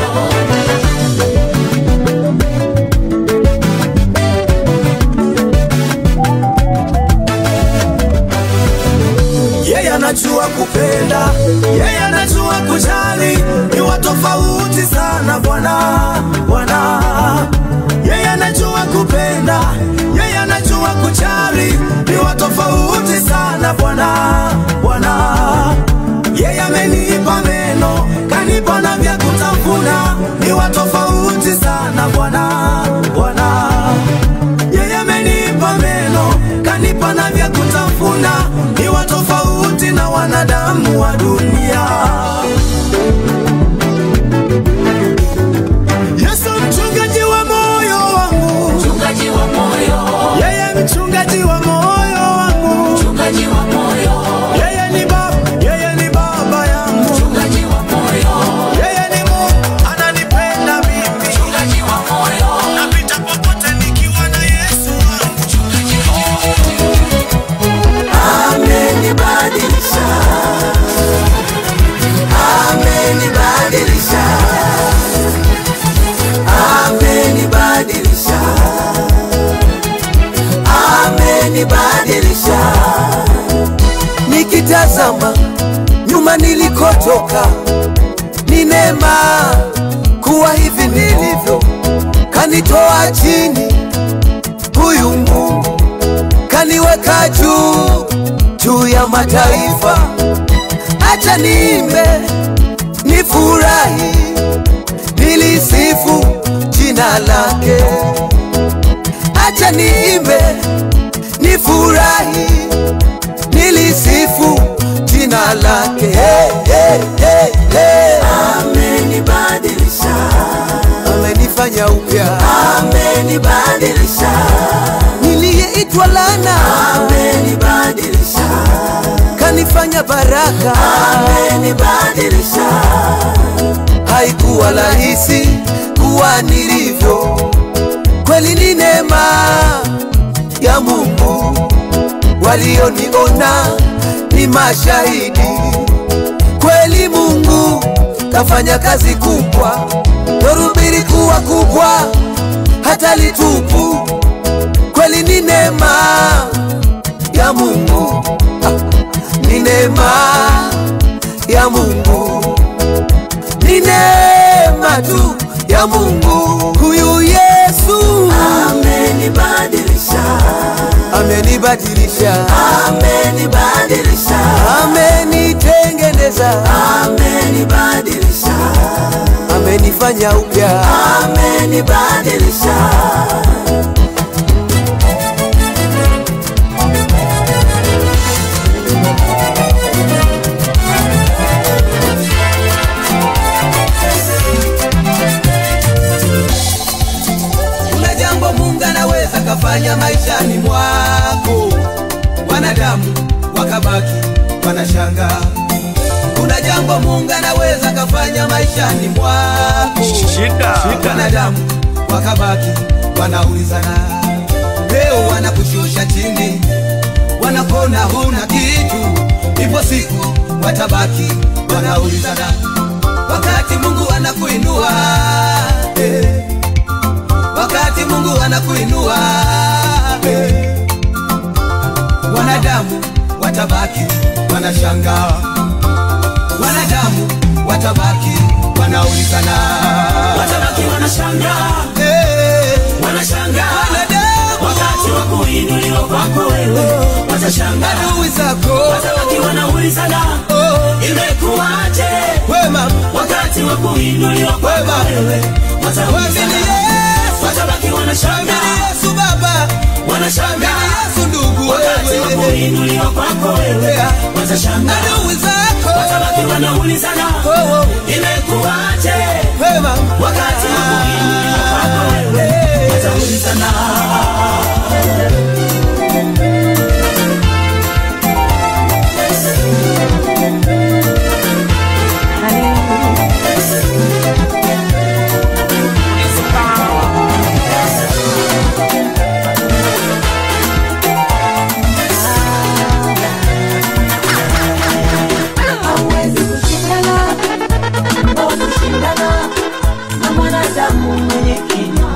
Speaker 16: Yeye anajua kupenda, yeye anajua kujali, ni wa tofauti sana Bwana, Bwana. Yeye anajua kupenda, yeye anajua kujali, ni wa tofauti sana Bwana, Bwana. Yeye amenipa meno, kanipa na vya kutafuna, ni wa tofauti sana Bwana, Bwana. Yeye amenipa meno, kanipa na vya kutafuna, ni wa tofauti na wanadamu wa dunia. Yesu mchungaji wa moyo wangu,
Speaker 11: mchungaji wa moyo.
Speaker 16: Yeye mchungaji wa moyo wangu,
Speaker 11: mchungaji wa moyo.
Speaker 16: Yeye ni baba, yeye ni baba yangu,
Speaker 11: mchungaji wa moyo.
Speaker 16: Yeye ni Mungu ananipenda mimi,
Speaker 11: mchungaji wa moyo.
Speaker 16: napita popote nikiwa na Yesu wangu,
Speaker 11: mchungaji wa moyo.
Speaker 17: amenibadilisha amenibadilisha amenibadilisha amenibadilisha nikitazama nyuma nilikotoka ni neema kuwa hivi nilivyo kanitoa chini huyu mungu kaniweka juu juu ya mataifa. Acha niimbe, nifurahi, nilisifu jina lake. Acha niimbe, nifurahi, nilisifu jina lake. Hey, hey, hey, hey. Amenibadilisha, amenifanya upya, amenibadilisha. Niliyeitwa lana, amenibadilisha, kanifanya baraka, amenibadilisha. Haikuwa rahisi kuwa nilivyo, kweli ni neema ya Mungu. Walioniona ni mashahidi, kweli Mungu kafanya kazi kubwa, dhoruba kuwa kubwa, hata litupu, kweli ni neema ya Mungu, Ah, ni neema ya Mungu, ni neema tu ya Mungu. Huyu Yesu amenibadilisha, amenibadilisha, amenibadilisha, amenitengeneza, amenibadilisha, amenifanya upya, amenibadilisha.
Speaker 18: kuna jambo mungu anaweza kafanya maishani mwako wanadamu wakabaki wanashanga kuna jambo mungu anaweza kafanya maishani mwako
Speaker 12: Shida.
Speaker 18: wanadamu wakabaki wanaulizana leo wanakushusha chini wanakona huna kitu ipo siku watabaki wanaulizana wakati mungu anakuinua eh wakati Mungu anakuinua eh, wanadamu watabaki wanashangaa, wanadamu watabaki wanaulizana,
Speaker 5: Watabaki wanashangaa.
Speaker 18: eh,
Speaker 5: Wanashangaa.
Speaker 18: wanadamu
Speaker 5: Wakati wa kuinuliwa kwako wewe watashangaa.
Speaker 18: adui zako
Speaker 5: Watabaki wanaulizana imekuwaje
Speaker 18: wema,
Speaker 5: wakati wa kuinuliwa kwako wewe
Speaker 18: Mwamini
Speaker 5: wataulizana.
Speaker 18: Yesu,
Speaker 5: Watabaki
Speaker 18: mwamini
Speaker 5: wanashangaa.
Speaker 18: Yesu Baba,
Speaker 5: Wanashangaa.
Speaker 18: mwamini Yesu ndugu
Speaker 5: Wakati wa
Speaker 18: wewe,
Speaker 5: kuinuliwa kwako wewe
Speaker 18: Yeah.
Speaker 5: watashangaa.
Speaker 18: adui zako
Speaker 5: Watabaki wanaulizana
Speaker 18: Oh, oh.
Speaker 5: imekuwaje
Speaker 18: wema,
Speaker 5: wakati wa kuinuliwa kwako wewe wataulizana.
Speaker 11: hauwezi kushindana au kushindana na mwanadamu mwenye kinywa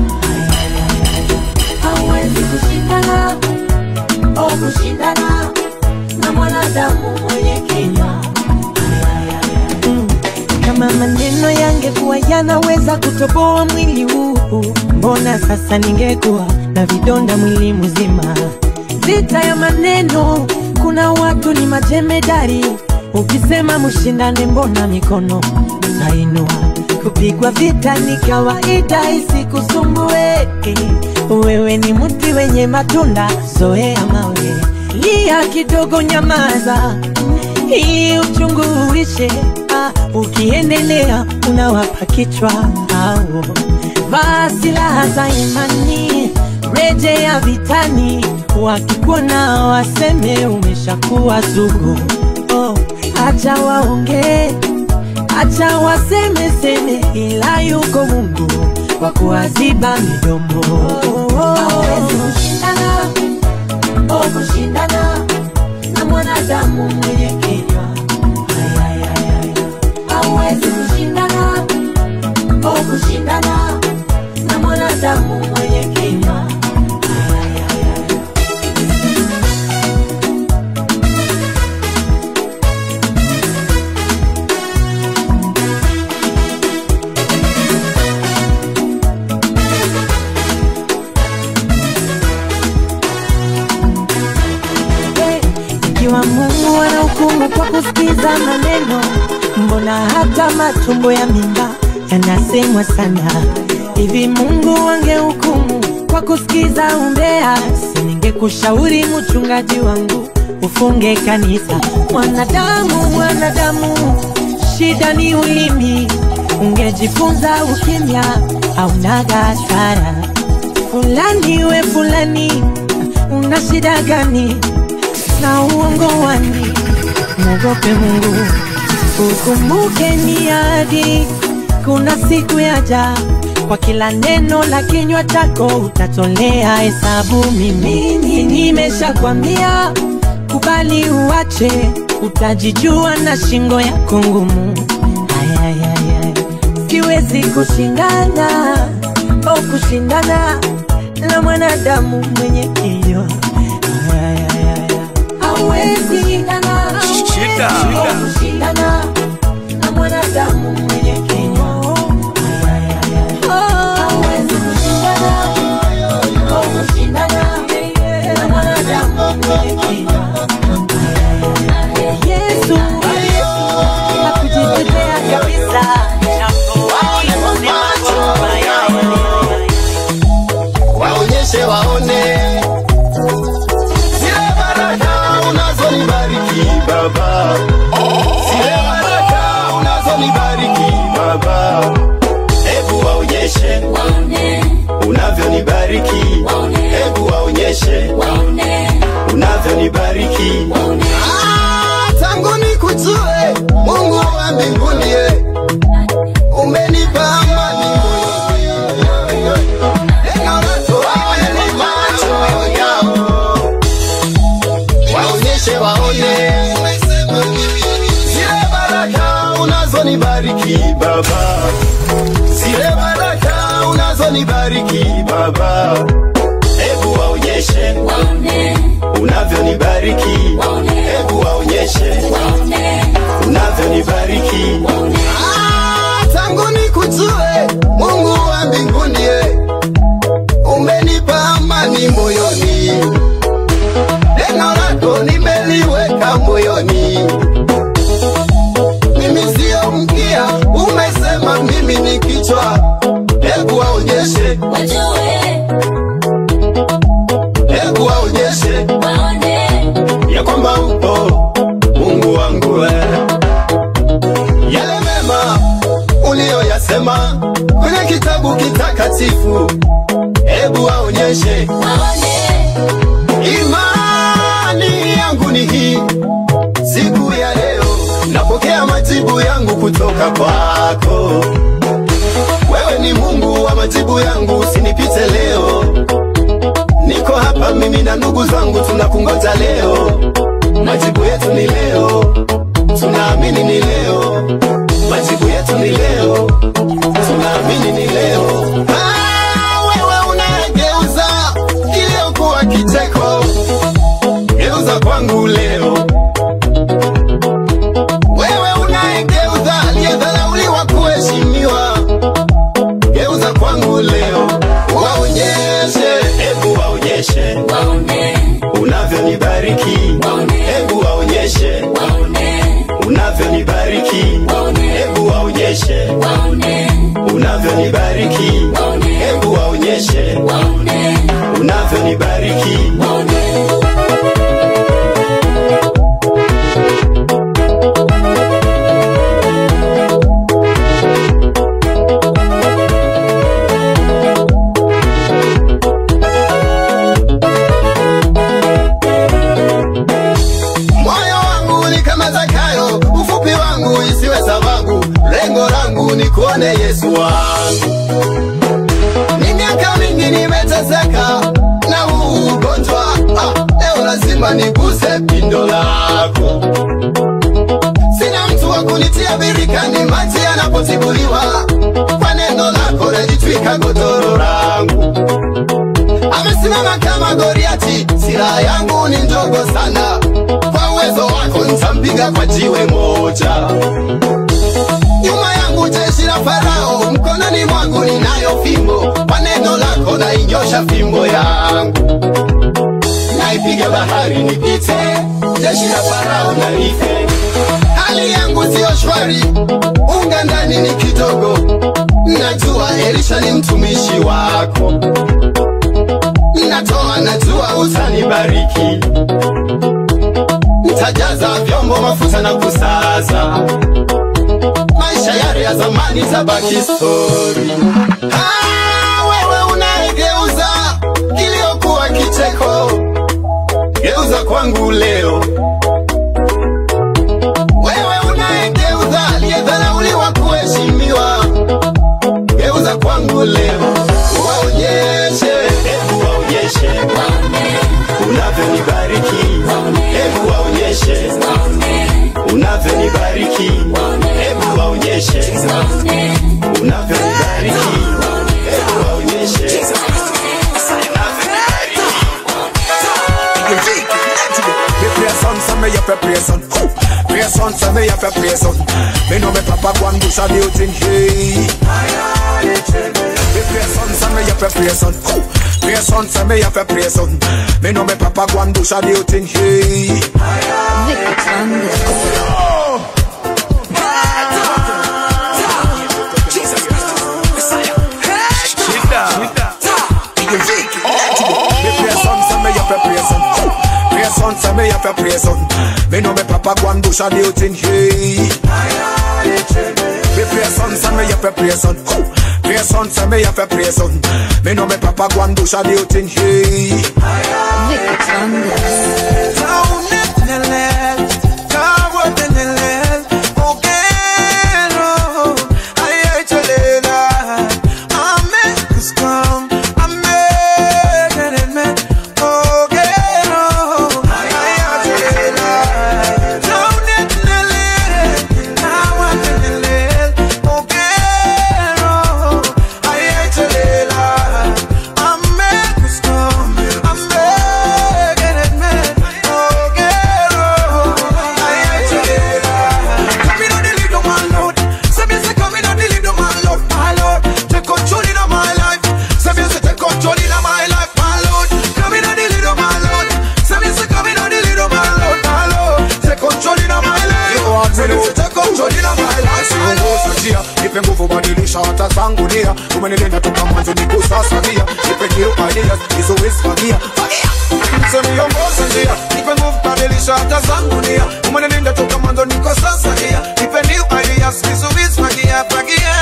Speaker 11: hauwezi kushindana au kushindana na mwanadamu mwenye kinywa
Speaker 19: kama maneno yangekuwa yanaweza kutoboa mwili huu mbona sasa ningekuwa na vidonda mwili mzima vita ya maneno kuna watu ni majemedari ukisema mshindane mbona mikono nainua kupigwa vita ni kawaida isikusumbue wewe ni mti wenye matunda zoea mawe lia kidogo nyamaza ili uchungu uishe ah, ukiendelea unawapa kichwa au vaa silaha za imani rejea vitani wakikuona waseme umeshakuwa sugu oh, acha waongee acha waseme seme ila yuko mungu wa kuwaziba midomo
Speaker 11: hauwezi kushindana au kushindana na mwanadamu mwenye kinywa hauwezi kushindana au kushindana na mwanadamu mwenye kinywa
Speaker 19: hukumu kwa kusikiza maneno mbona hata matumbo ya mimba yanasemwa sana hivi mungu wangehukumu kwa kusikiza umbea siningekushauri mchungaji wangu ufunge kanisa mwanadamu mwanadamu shida ni ulimi ungejifunza ukimya aunaga hasara fulani we fulani una shida gani na uongo wani mwogope mungu ukumbuke ni ahadi kuna siku yaja kwa kila neno la kinywa chako utatolea hesabu mimi nimeshakwambia kubali uache utajijua na shingo yako ngumu Ayayayay. siwezi kushindana au kushindana na mwanadamu mwenye kiyo hawezi shindana
Speaker 12: Shida.
Speaker 19: au kushindana na mwanadamu mwenye kinywa hawezi kushindana au kushindana na mwanadamu mwenye kinywa Yesu hakujitetea kabisa japo alisema
Speaker 20: waonyeshe waone zile baraka unazonibariki baba zile baraka unazonibariki baba hebu waonyeshe unavyonibariki hebu waonyeshe unavyonibariki Ah, tangu nikujue mungu wa mbinguni eh, umenipa amani moyoni. Neno lako haya ni macho yao. waonyeshe waone zile baraka unazonibariki baba zile baraka unazonibariki baba hebu waonyeshe unavyonibariki hebu waonyeshe unavyonibariki Ah, tangu nikujue mungu wa mbinguni eh, umenipa amani moyoni neno lako nimeliweka moyoni mimi sio mkia umesema mimi ni kichwa hebu waonyeshe hebu waonyeshe ya kwamba upo mungu wangu we. yale mema uliyoyasema kwenye kitabu kitakatifu hebu waonyeshe imani yangu ni hii siku ya leo napokea majibu yangu kutoka kwako wewe ni mungu wa majibu yangu usinipite leo niko hapa mimi na ndugu zangu tunakungoja leo majibu yetu ni leo tunaamini ni leo majibu yetu ni leo tunaamini ni leo ah, wewe unayegeuza kiliokuwa kicheko geuza kwangu leo wewe unayegeuza aliyedharauliwa kuheshimiwa geuza kwangu leo waonyeshe hebu waonyeshe unavyonibariki hebu waonyeshe unavyonibariki hebu waonyeshe unavyonibariki hebu waonyeshe unavyonibariki moyo wangu ni kama Zakayo, ufupi wangu isiwe sababu, lengo langu ni kuone Yesu wangu. Ni miaka mingi nimeteseka na huu ugonjwa ah, leo lazima niguse pindo lako. Sina mtu wa kunitia birikani maji yanapotibuliwa, kwa neno lako najitwika godoro langu. Amesimama kama Goliati, silaha yangu ni ndogo sana, kwa uwezo wako nitampiga kwa jiwe moja. Nyuma yangu jeshi la Farao, mkononi mwangu ninayo fimbo, kwa neno lako nainyosha fimbo yangu. naipiga bahari nipite, jeshi la Farao na life. Hali yangu siyo shwari, unga ndani ni kidogo, najua Elisha ni mtumishi wako, natoa najua utanibariki, ntajaza vyombo mafuta na kusaza, maisha yale ya zamani tabaki stori. Ah, wewe unayegeuza kiliokuwa kicheko, geuza kwangu leo. Wewe unayegeuza aliyedharauliwa kuheshimiwa, geuza kwangu leo. Waonyeshe, hebu waonyeshe unavyonibariki, hebu waonyeshe unavyonibariki, hebu waonyeshe unavyonibariki, hebu waonyeshe
Speaker 9: Me pray son, son, me up a pray son. Who? Pray son, son, me up a pray son. Me know me papa go and do some thing, hey. Me pray son, son, me up a pray son. Who? Pray son, son, me up a pray son. Me know me papa go and do some thing, hey. Me pray son, son, me up a pray son. Who? Pray son, son, me up a pray son. Me know me papa go and do some thing, hey. Me pray son, son, me up a pray son. Who? Pray son, son, me up a pray son. Me know me papa go and do some thing, hey. Nipe nguvu badilisha hata zangu nia umenilinda toka mwanzo nikusasania nipe new ideas nizowisfagia msioniongoza njia nipe nguvu badilisha hata zangu nia umenilinda toka mwanzo niko sasa nia nipe new ideas nizowisfagia fagia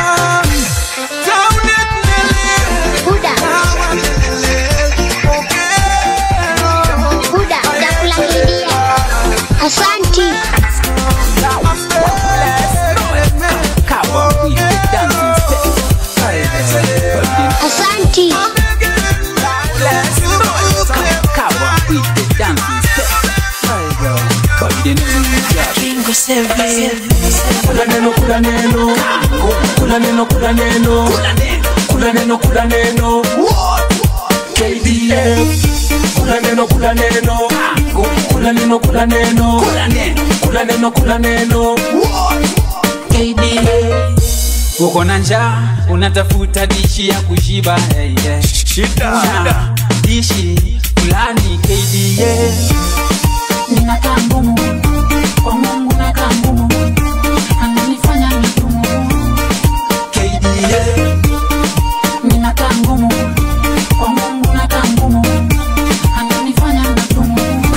Speaker 21: Asanti. Asanti.
Speaker 22: Kula neno, kula neno, kula neno, kula neno, kula neno, kula neno, KDF. Kula neno, kula neno, kula neno, kula neno, kula neno, kula neno, KDF.
Speaker 23: uko na njaa unatafuta dishi ya kushiba hey, yeah.
Speaker 12: Shida.
Speaker 23: Una dishi fulani KDA
Speaker 24: ninakaa ngumu kwa mungu nakaa ngumu ananifanya migumu ninakaa ngumu kwa mungu nakaa ngumu ananifanya migumu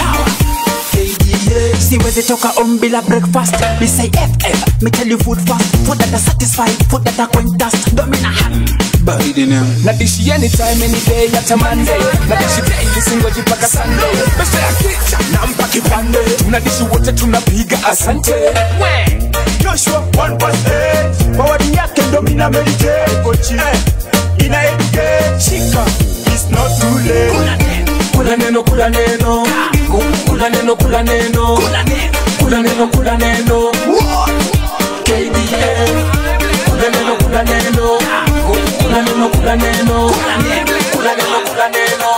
Speaker 25: siwezi toka on bila breakfast me say ff me tell you food fast food that are satisfied food that are going dust domina hand
Speaker 22: nadishi anytime any day hata monday nadishi daily singoji mpaka sunday pesa ya kicha nampa kipande tunadishi wote tunapiga asante we
Speaker 9: Joshua 1 Mawadi yake ndo mina meditate Kochi eh, ina educate Shika It's not too late
Speaker 22: kula neno kula neno kula neno kula neno kula neno kula neno KDA kula neno kula neno kula neno kula neno kula neno kula neno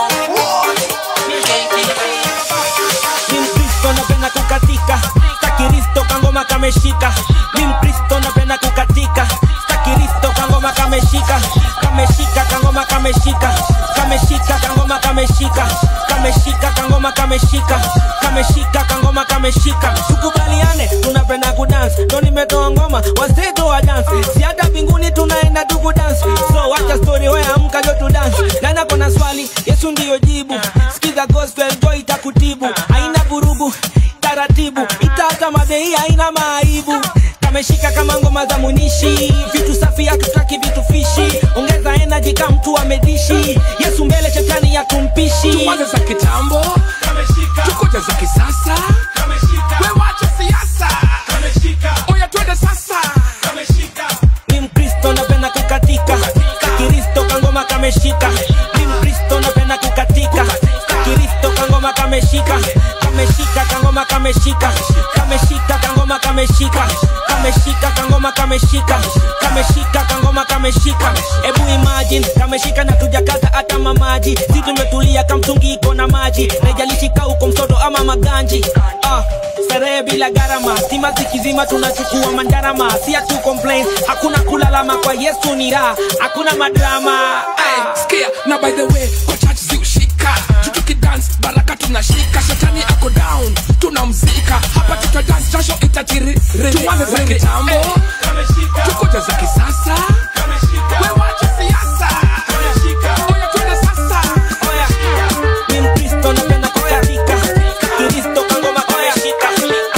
Speaker 26: ni mkristo napenda kukatika stakiristo kangoma kameshika ni mkristo napenda kukatika stakiristo kangoma kameshika kameshika kangoma kameshika kameshika kangoma kameshika kameshika kangoma kangoma kameshika kameshika kangoma kameshika tukubaliane tunapenda kudance ndo nimetoa ngoma waseto wa dance si hata mbinguni tunaenda tuku dance so wacha story wewe amka jo tu dance nana kona swali yesu ndiyo jibu sikiza gospel joy itakutibu haina vurugu taratibu itata madei haina maaibu kameshika kama ngoma za munishi vitu safi hatutaki vitu fishi ongeza energy kama mtu amedishi yesu mbele shetani ya kumpishi
Speaker 22: tuanze za kitambo tukuja za kisasa we wacha siasa oya twende sasa
Speaker 26: ni mkristo napenda kukatika kakiristo kangoma kameshika ni mkristo napenda kukatika kakiristo kangoma kameshika kameshika kangoma kameshika kameshika kangoma kameshika kameshika kangoma kameshika kameshika kangoma kameshika ebu imagine kameshika na tujakata hata mamaji si tumetulia kamtungi iko na maji najalishika uko msoto ama maganji ah, starehe bila gharama stima zikizima tunachukua mandarama si hatu complain hakuna kulalama kwa yesu ni raha hakuna madrama
Speaker 22: Hey, sikia na by the way kwa church ziushika tutukidance baraka tunashika shetani ako down tunamzika hapa tuta dance jasho itajiri tuanze za kitambo tukuja za kisasa we wacha siasa oya twende sasa
Speaker 26: ni mkristo napenda kukatika kiristo kangoma kameshika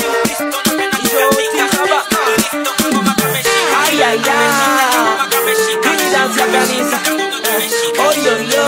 Speaker 26: hili dansi ya kanisa oyoyo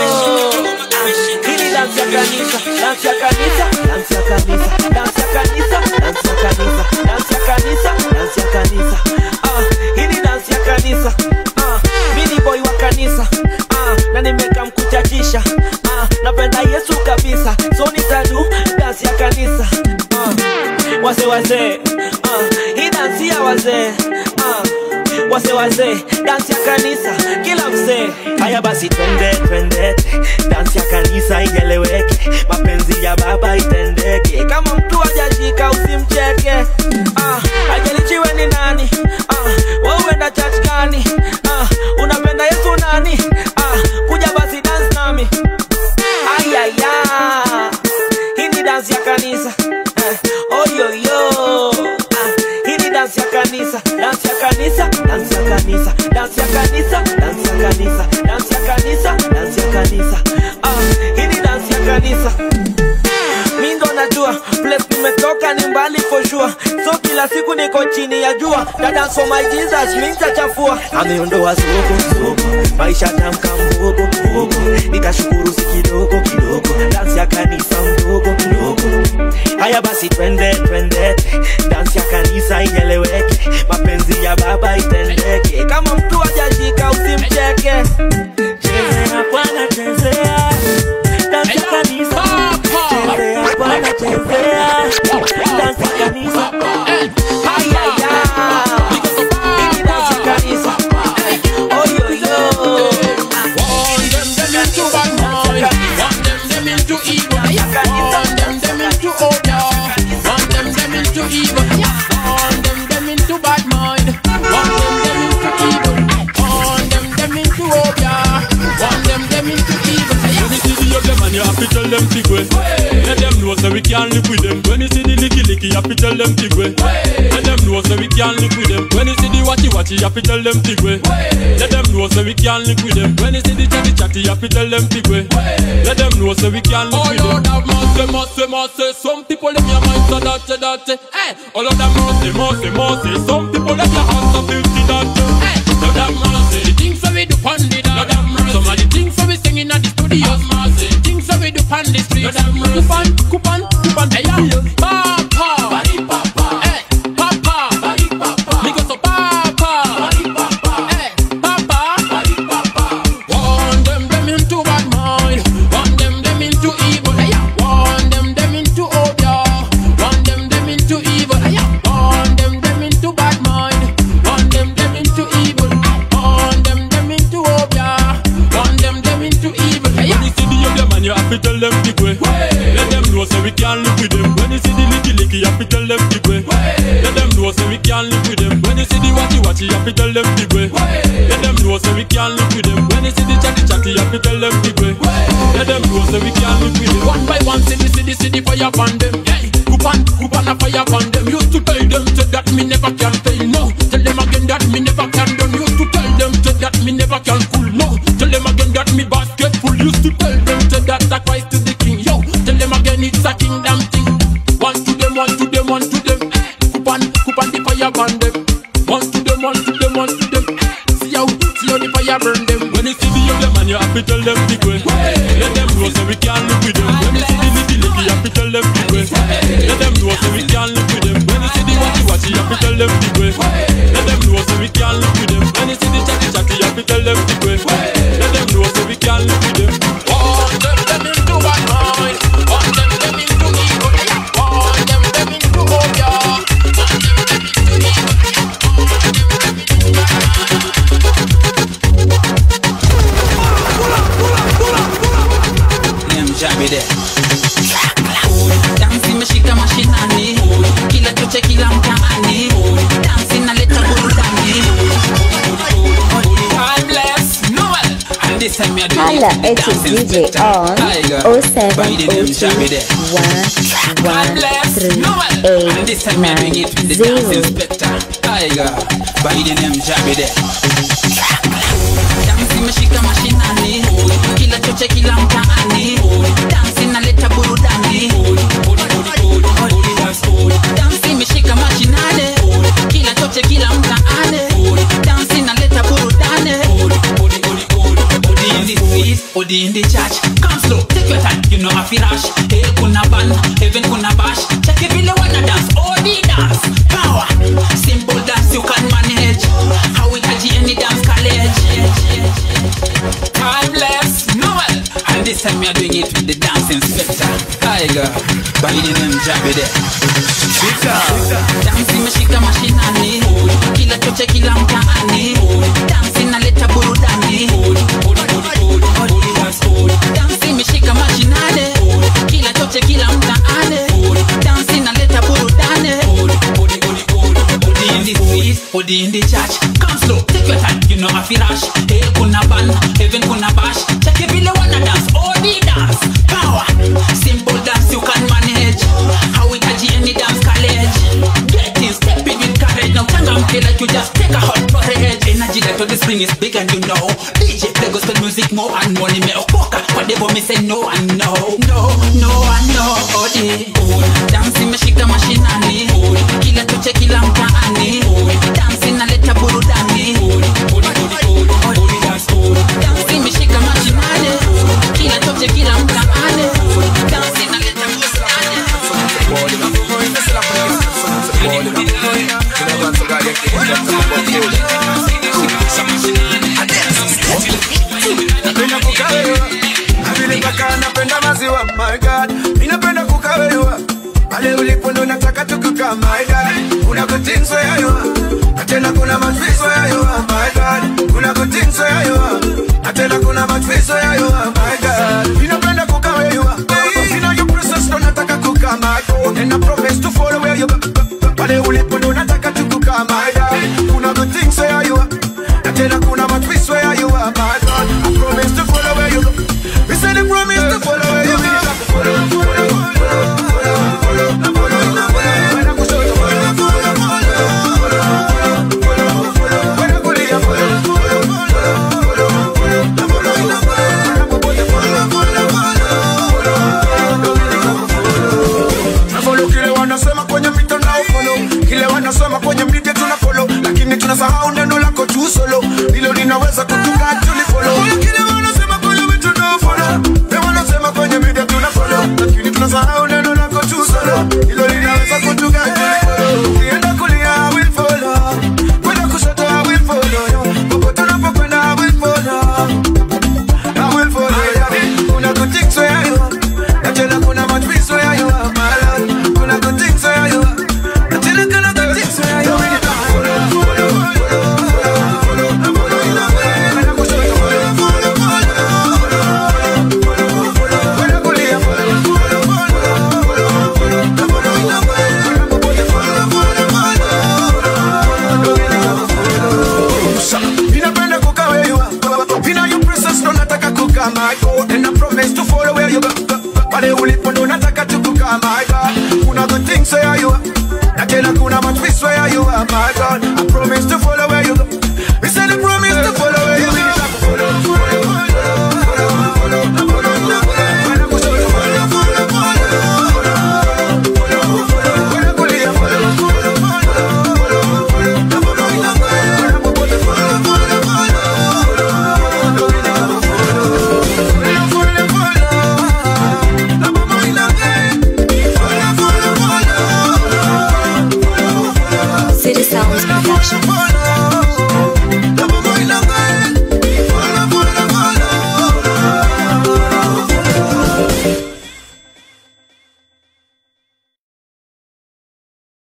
Speaker 26: hili dansi ya kanisa dansi ya kanisa dansi ya kanisa dansi ya kanisa dansi ya kanisa dansi ya kanisa dansi ya kanisa ah hili dansi ya kanisa ah mimi boy wa kanisa ah na nimeka mkuchachisha ah napenda Yesu kabisa so nitadu dansi ya kanisa ah wase wase ah hii dansi ya wazee ah wase wase dansi ya kanisa kila msee haya basi twende twende dansi ya kanisa ieleweke mapenzi ya baba itendeke kama mtu hajashika usimcheke ah ajalichiwe ni nani ah wewe uenda church gani ah unapenda yesu nani ah kuja basi dance nami ayaya hii ni dansi ya kanisa eh, oyoyo ah, hii ni dansi ya kanisa dansi ya kanisa dansi ya kanisa dansi ya kanisa dansi ya kanisa dansi ya kanisa dansi ya kanisa ah, hii ni dansi ya kanisa mi ndo najua place nimetoka ni mbali for sure so kila siku niko chini ya jua dada for my jesus mi nitachafua ameondoa soko soko maisha tamka mbogo mbogo nikashukuru si kidogo kidogo dansi ya kanisa mdogo mdogo haya basi twende twende dansi ya kanisa ieleweke mapenzi ya baba itendeke kama mtu hajashika usimcheke chezea bwana chezea dansi ya kanisa chezea bwana chezea dansi ya kanisa ayaya hii dansi ya kanisa oyoyo
Speaker 1: Want them them into bad mind, want them them into evil, want them them into order, want them them into evil, want them them into bad mind, want them them into evil, want them them into order, want them them into evil.
Speaker 2: When you see the young them and you have to tell them big way. Let them know so we can live with them. When you see the licky licky, you have to tell them big way. Let them know so we can live with them. When you see the watchy watchy, you have to tell them big way. Let them know so we can live with them. When you see the chatty chatty, you have to tell them big way. Let them know so we can live
Speaker 1: Oh
Speaker 2: with them.
Speaker 1: Lord have mercy, mercy, mercy. Some people in your mind so dirty, dirty. Hey, oh Lord have mercy, mercy, mercy. Some people in your hands so filthy, dirty. Hey, Lord have mercy. The things that we do on the dance. Lord have mercy. Some of the things that we sing in the studio. Have mercy. The things that we do on the street. Lord have mercy. Coupon, coupon, coupon. Hey, yeah. Papa. Body papa. Hey, papa. Body papa. Me go so papa. Body papa. Hey, papa. Body papa. Want them them into bad mind. Want them them into evil. Hey, yeah. Want them them into order. Want them them into evil. Hey, yeah. Want them them into bad mind. Want them them into evil. Want them them into order. Want them them into evil. Hey,
Speaker 2: When you see the young them and you have to tell them big way. Let them know so we can live with them. When you see the licky licky, you have to tell them big way. Let them know so we can live with them. When you see the watchy watchy, you have to tell them big way. Let them know so we can live with them. When you see the chatty chatty, you have to tell them big way. Let them know so we can live with them.
Speaker 1: One by one, see the see the see the fire upon them. Hey, Kupan, Kupan a fire upon them. Used to tell them say that me never can fail. No, tell them again that me never can done. Used to tell them say that me never can cool. No, tell them again that me basket full. Used to tell them say that a Christ is the king. Yo, tell them again it's a kingdom thing. One to them, one to them, one to them. Eh, Kupan, Kupan the fire upon them. One to them, one to them, one to them. Eh, See how, see how the fire burn them.
Speaker 2: When you see the young them and you have to tell them big way. Let them know so we can live with them. When you see the licky licky, you have to tell them big way. Let them know so we can live with them. When you see the watchy watchy, you have to tell them big way. Let them know so we can live with them. When you see the chatty chatty, you have to tell them big way. Let them know so we can live with them.
Speaker 1: Want them, them into bad mind. Want them, them into evil. Want them, them into phobia. Want them, them into evil.
Speaker 23: Mjabe there. Dansi meshika mashinani, kila choche kila mtaani, dansi naleta burudani. Timeless Noel, and this time we are doing
Speaker 4: Holla
Speaker 23: it
Speaker 4: at
Speaker 23: with the
Speaker 4: your
Speaker 23: dancing
Speaker 4: DJ
Speaker 23: spectre.
Speaker 4: on
Speaker 23: Tiger, by the name Mjabe
Speaker 4: 0702
Speaker 23: there.
Speaker 4: 113
Speaker 23: Noel, and this time we are doing it with the dancing spectre. Tiger, by the name Mjabe there. Dansi meshika mashinani, kila choche kila mtaani, dansi naleta burudani. Dansi meshika mashinani, kila choche kila mtaani, dansi naleta burudani. Odi in the street, odi in the church, come slow, take your time, you know I feel rush. Hey, kuna ban, heaven kuna bash, check it vile wanna dance, odi dance, power, simple dance you can manage. How we catch any dance college. Timeless Noel, and this time we are doing it with the dancing spectre. Tiger, by the name Jabe there. Dansi meshika mashinani, kila choche kila mtaani, dansi naleta burudani. Dansi meshika mashinani, kila choche kila mtaani, dansi naleta burudani. Odi in the street, odi in the church, come slow, take your time, you know I feel rush. Hey, kuna ban, heaven kuna bash, check it vile wanna dance, odi dance, power, simple dance you can manage. How we catch any dance college, get in, step in with courage. Now changamke like you just take a hot porridge. Energy like to the spring is big and you know. DJ play gospel music more and money me okoka, whatever me say no and no, no, no and no. Odi, dansi meshika mashinani, kila choche kila mtaani, dansi naleta burudani. Dansi meshika mashinani, kila choche kila mtaani, dansi naleta
Speaker 9: Napenda kukawewa Vile paka napenda maziwa my god Ninapenda kukawewa Pale ulipo ndo nataka tukuka my god Kuna kutinso ya yua Na tena kuna matwizo ya yua my god Kuna kutinso ya yua Na tena kuna matwizo ya yua my god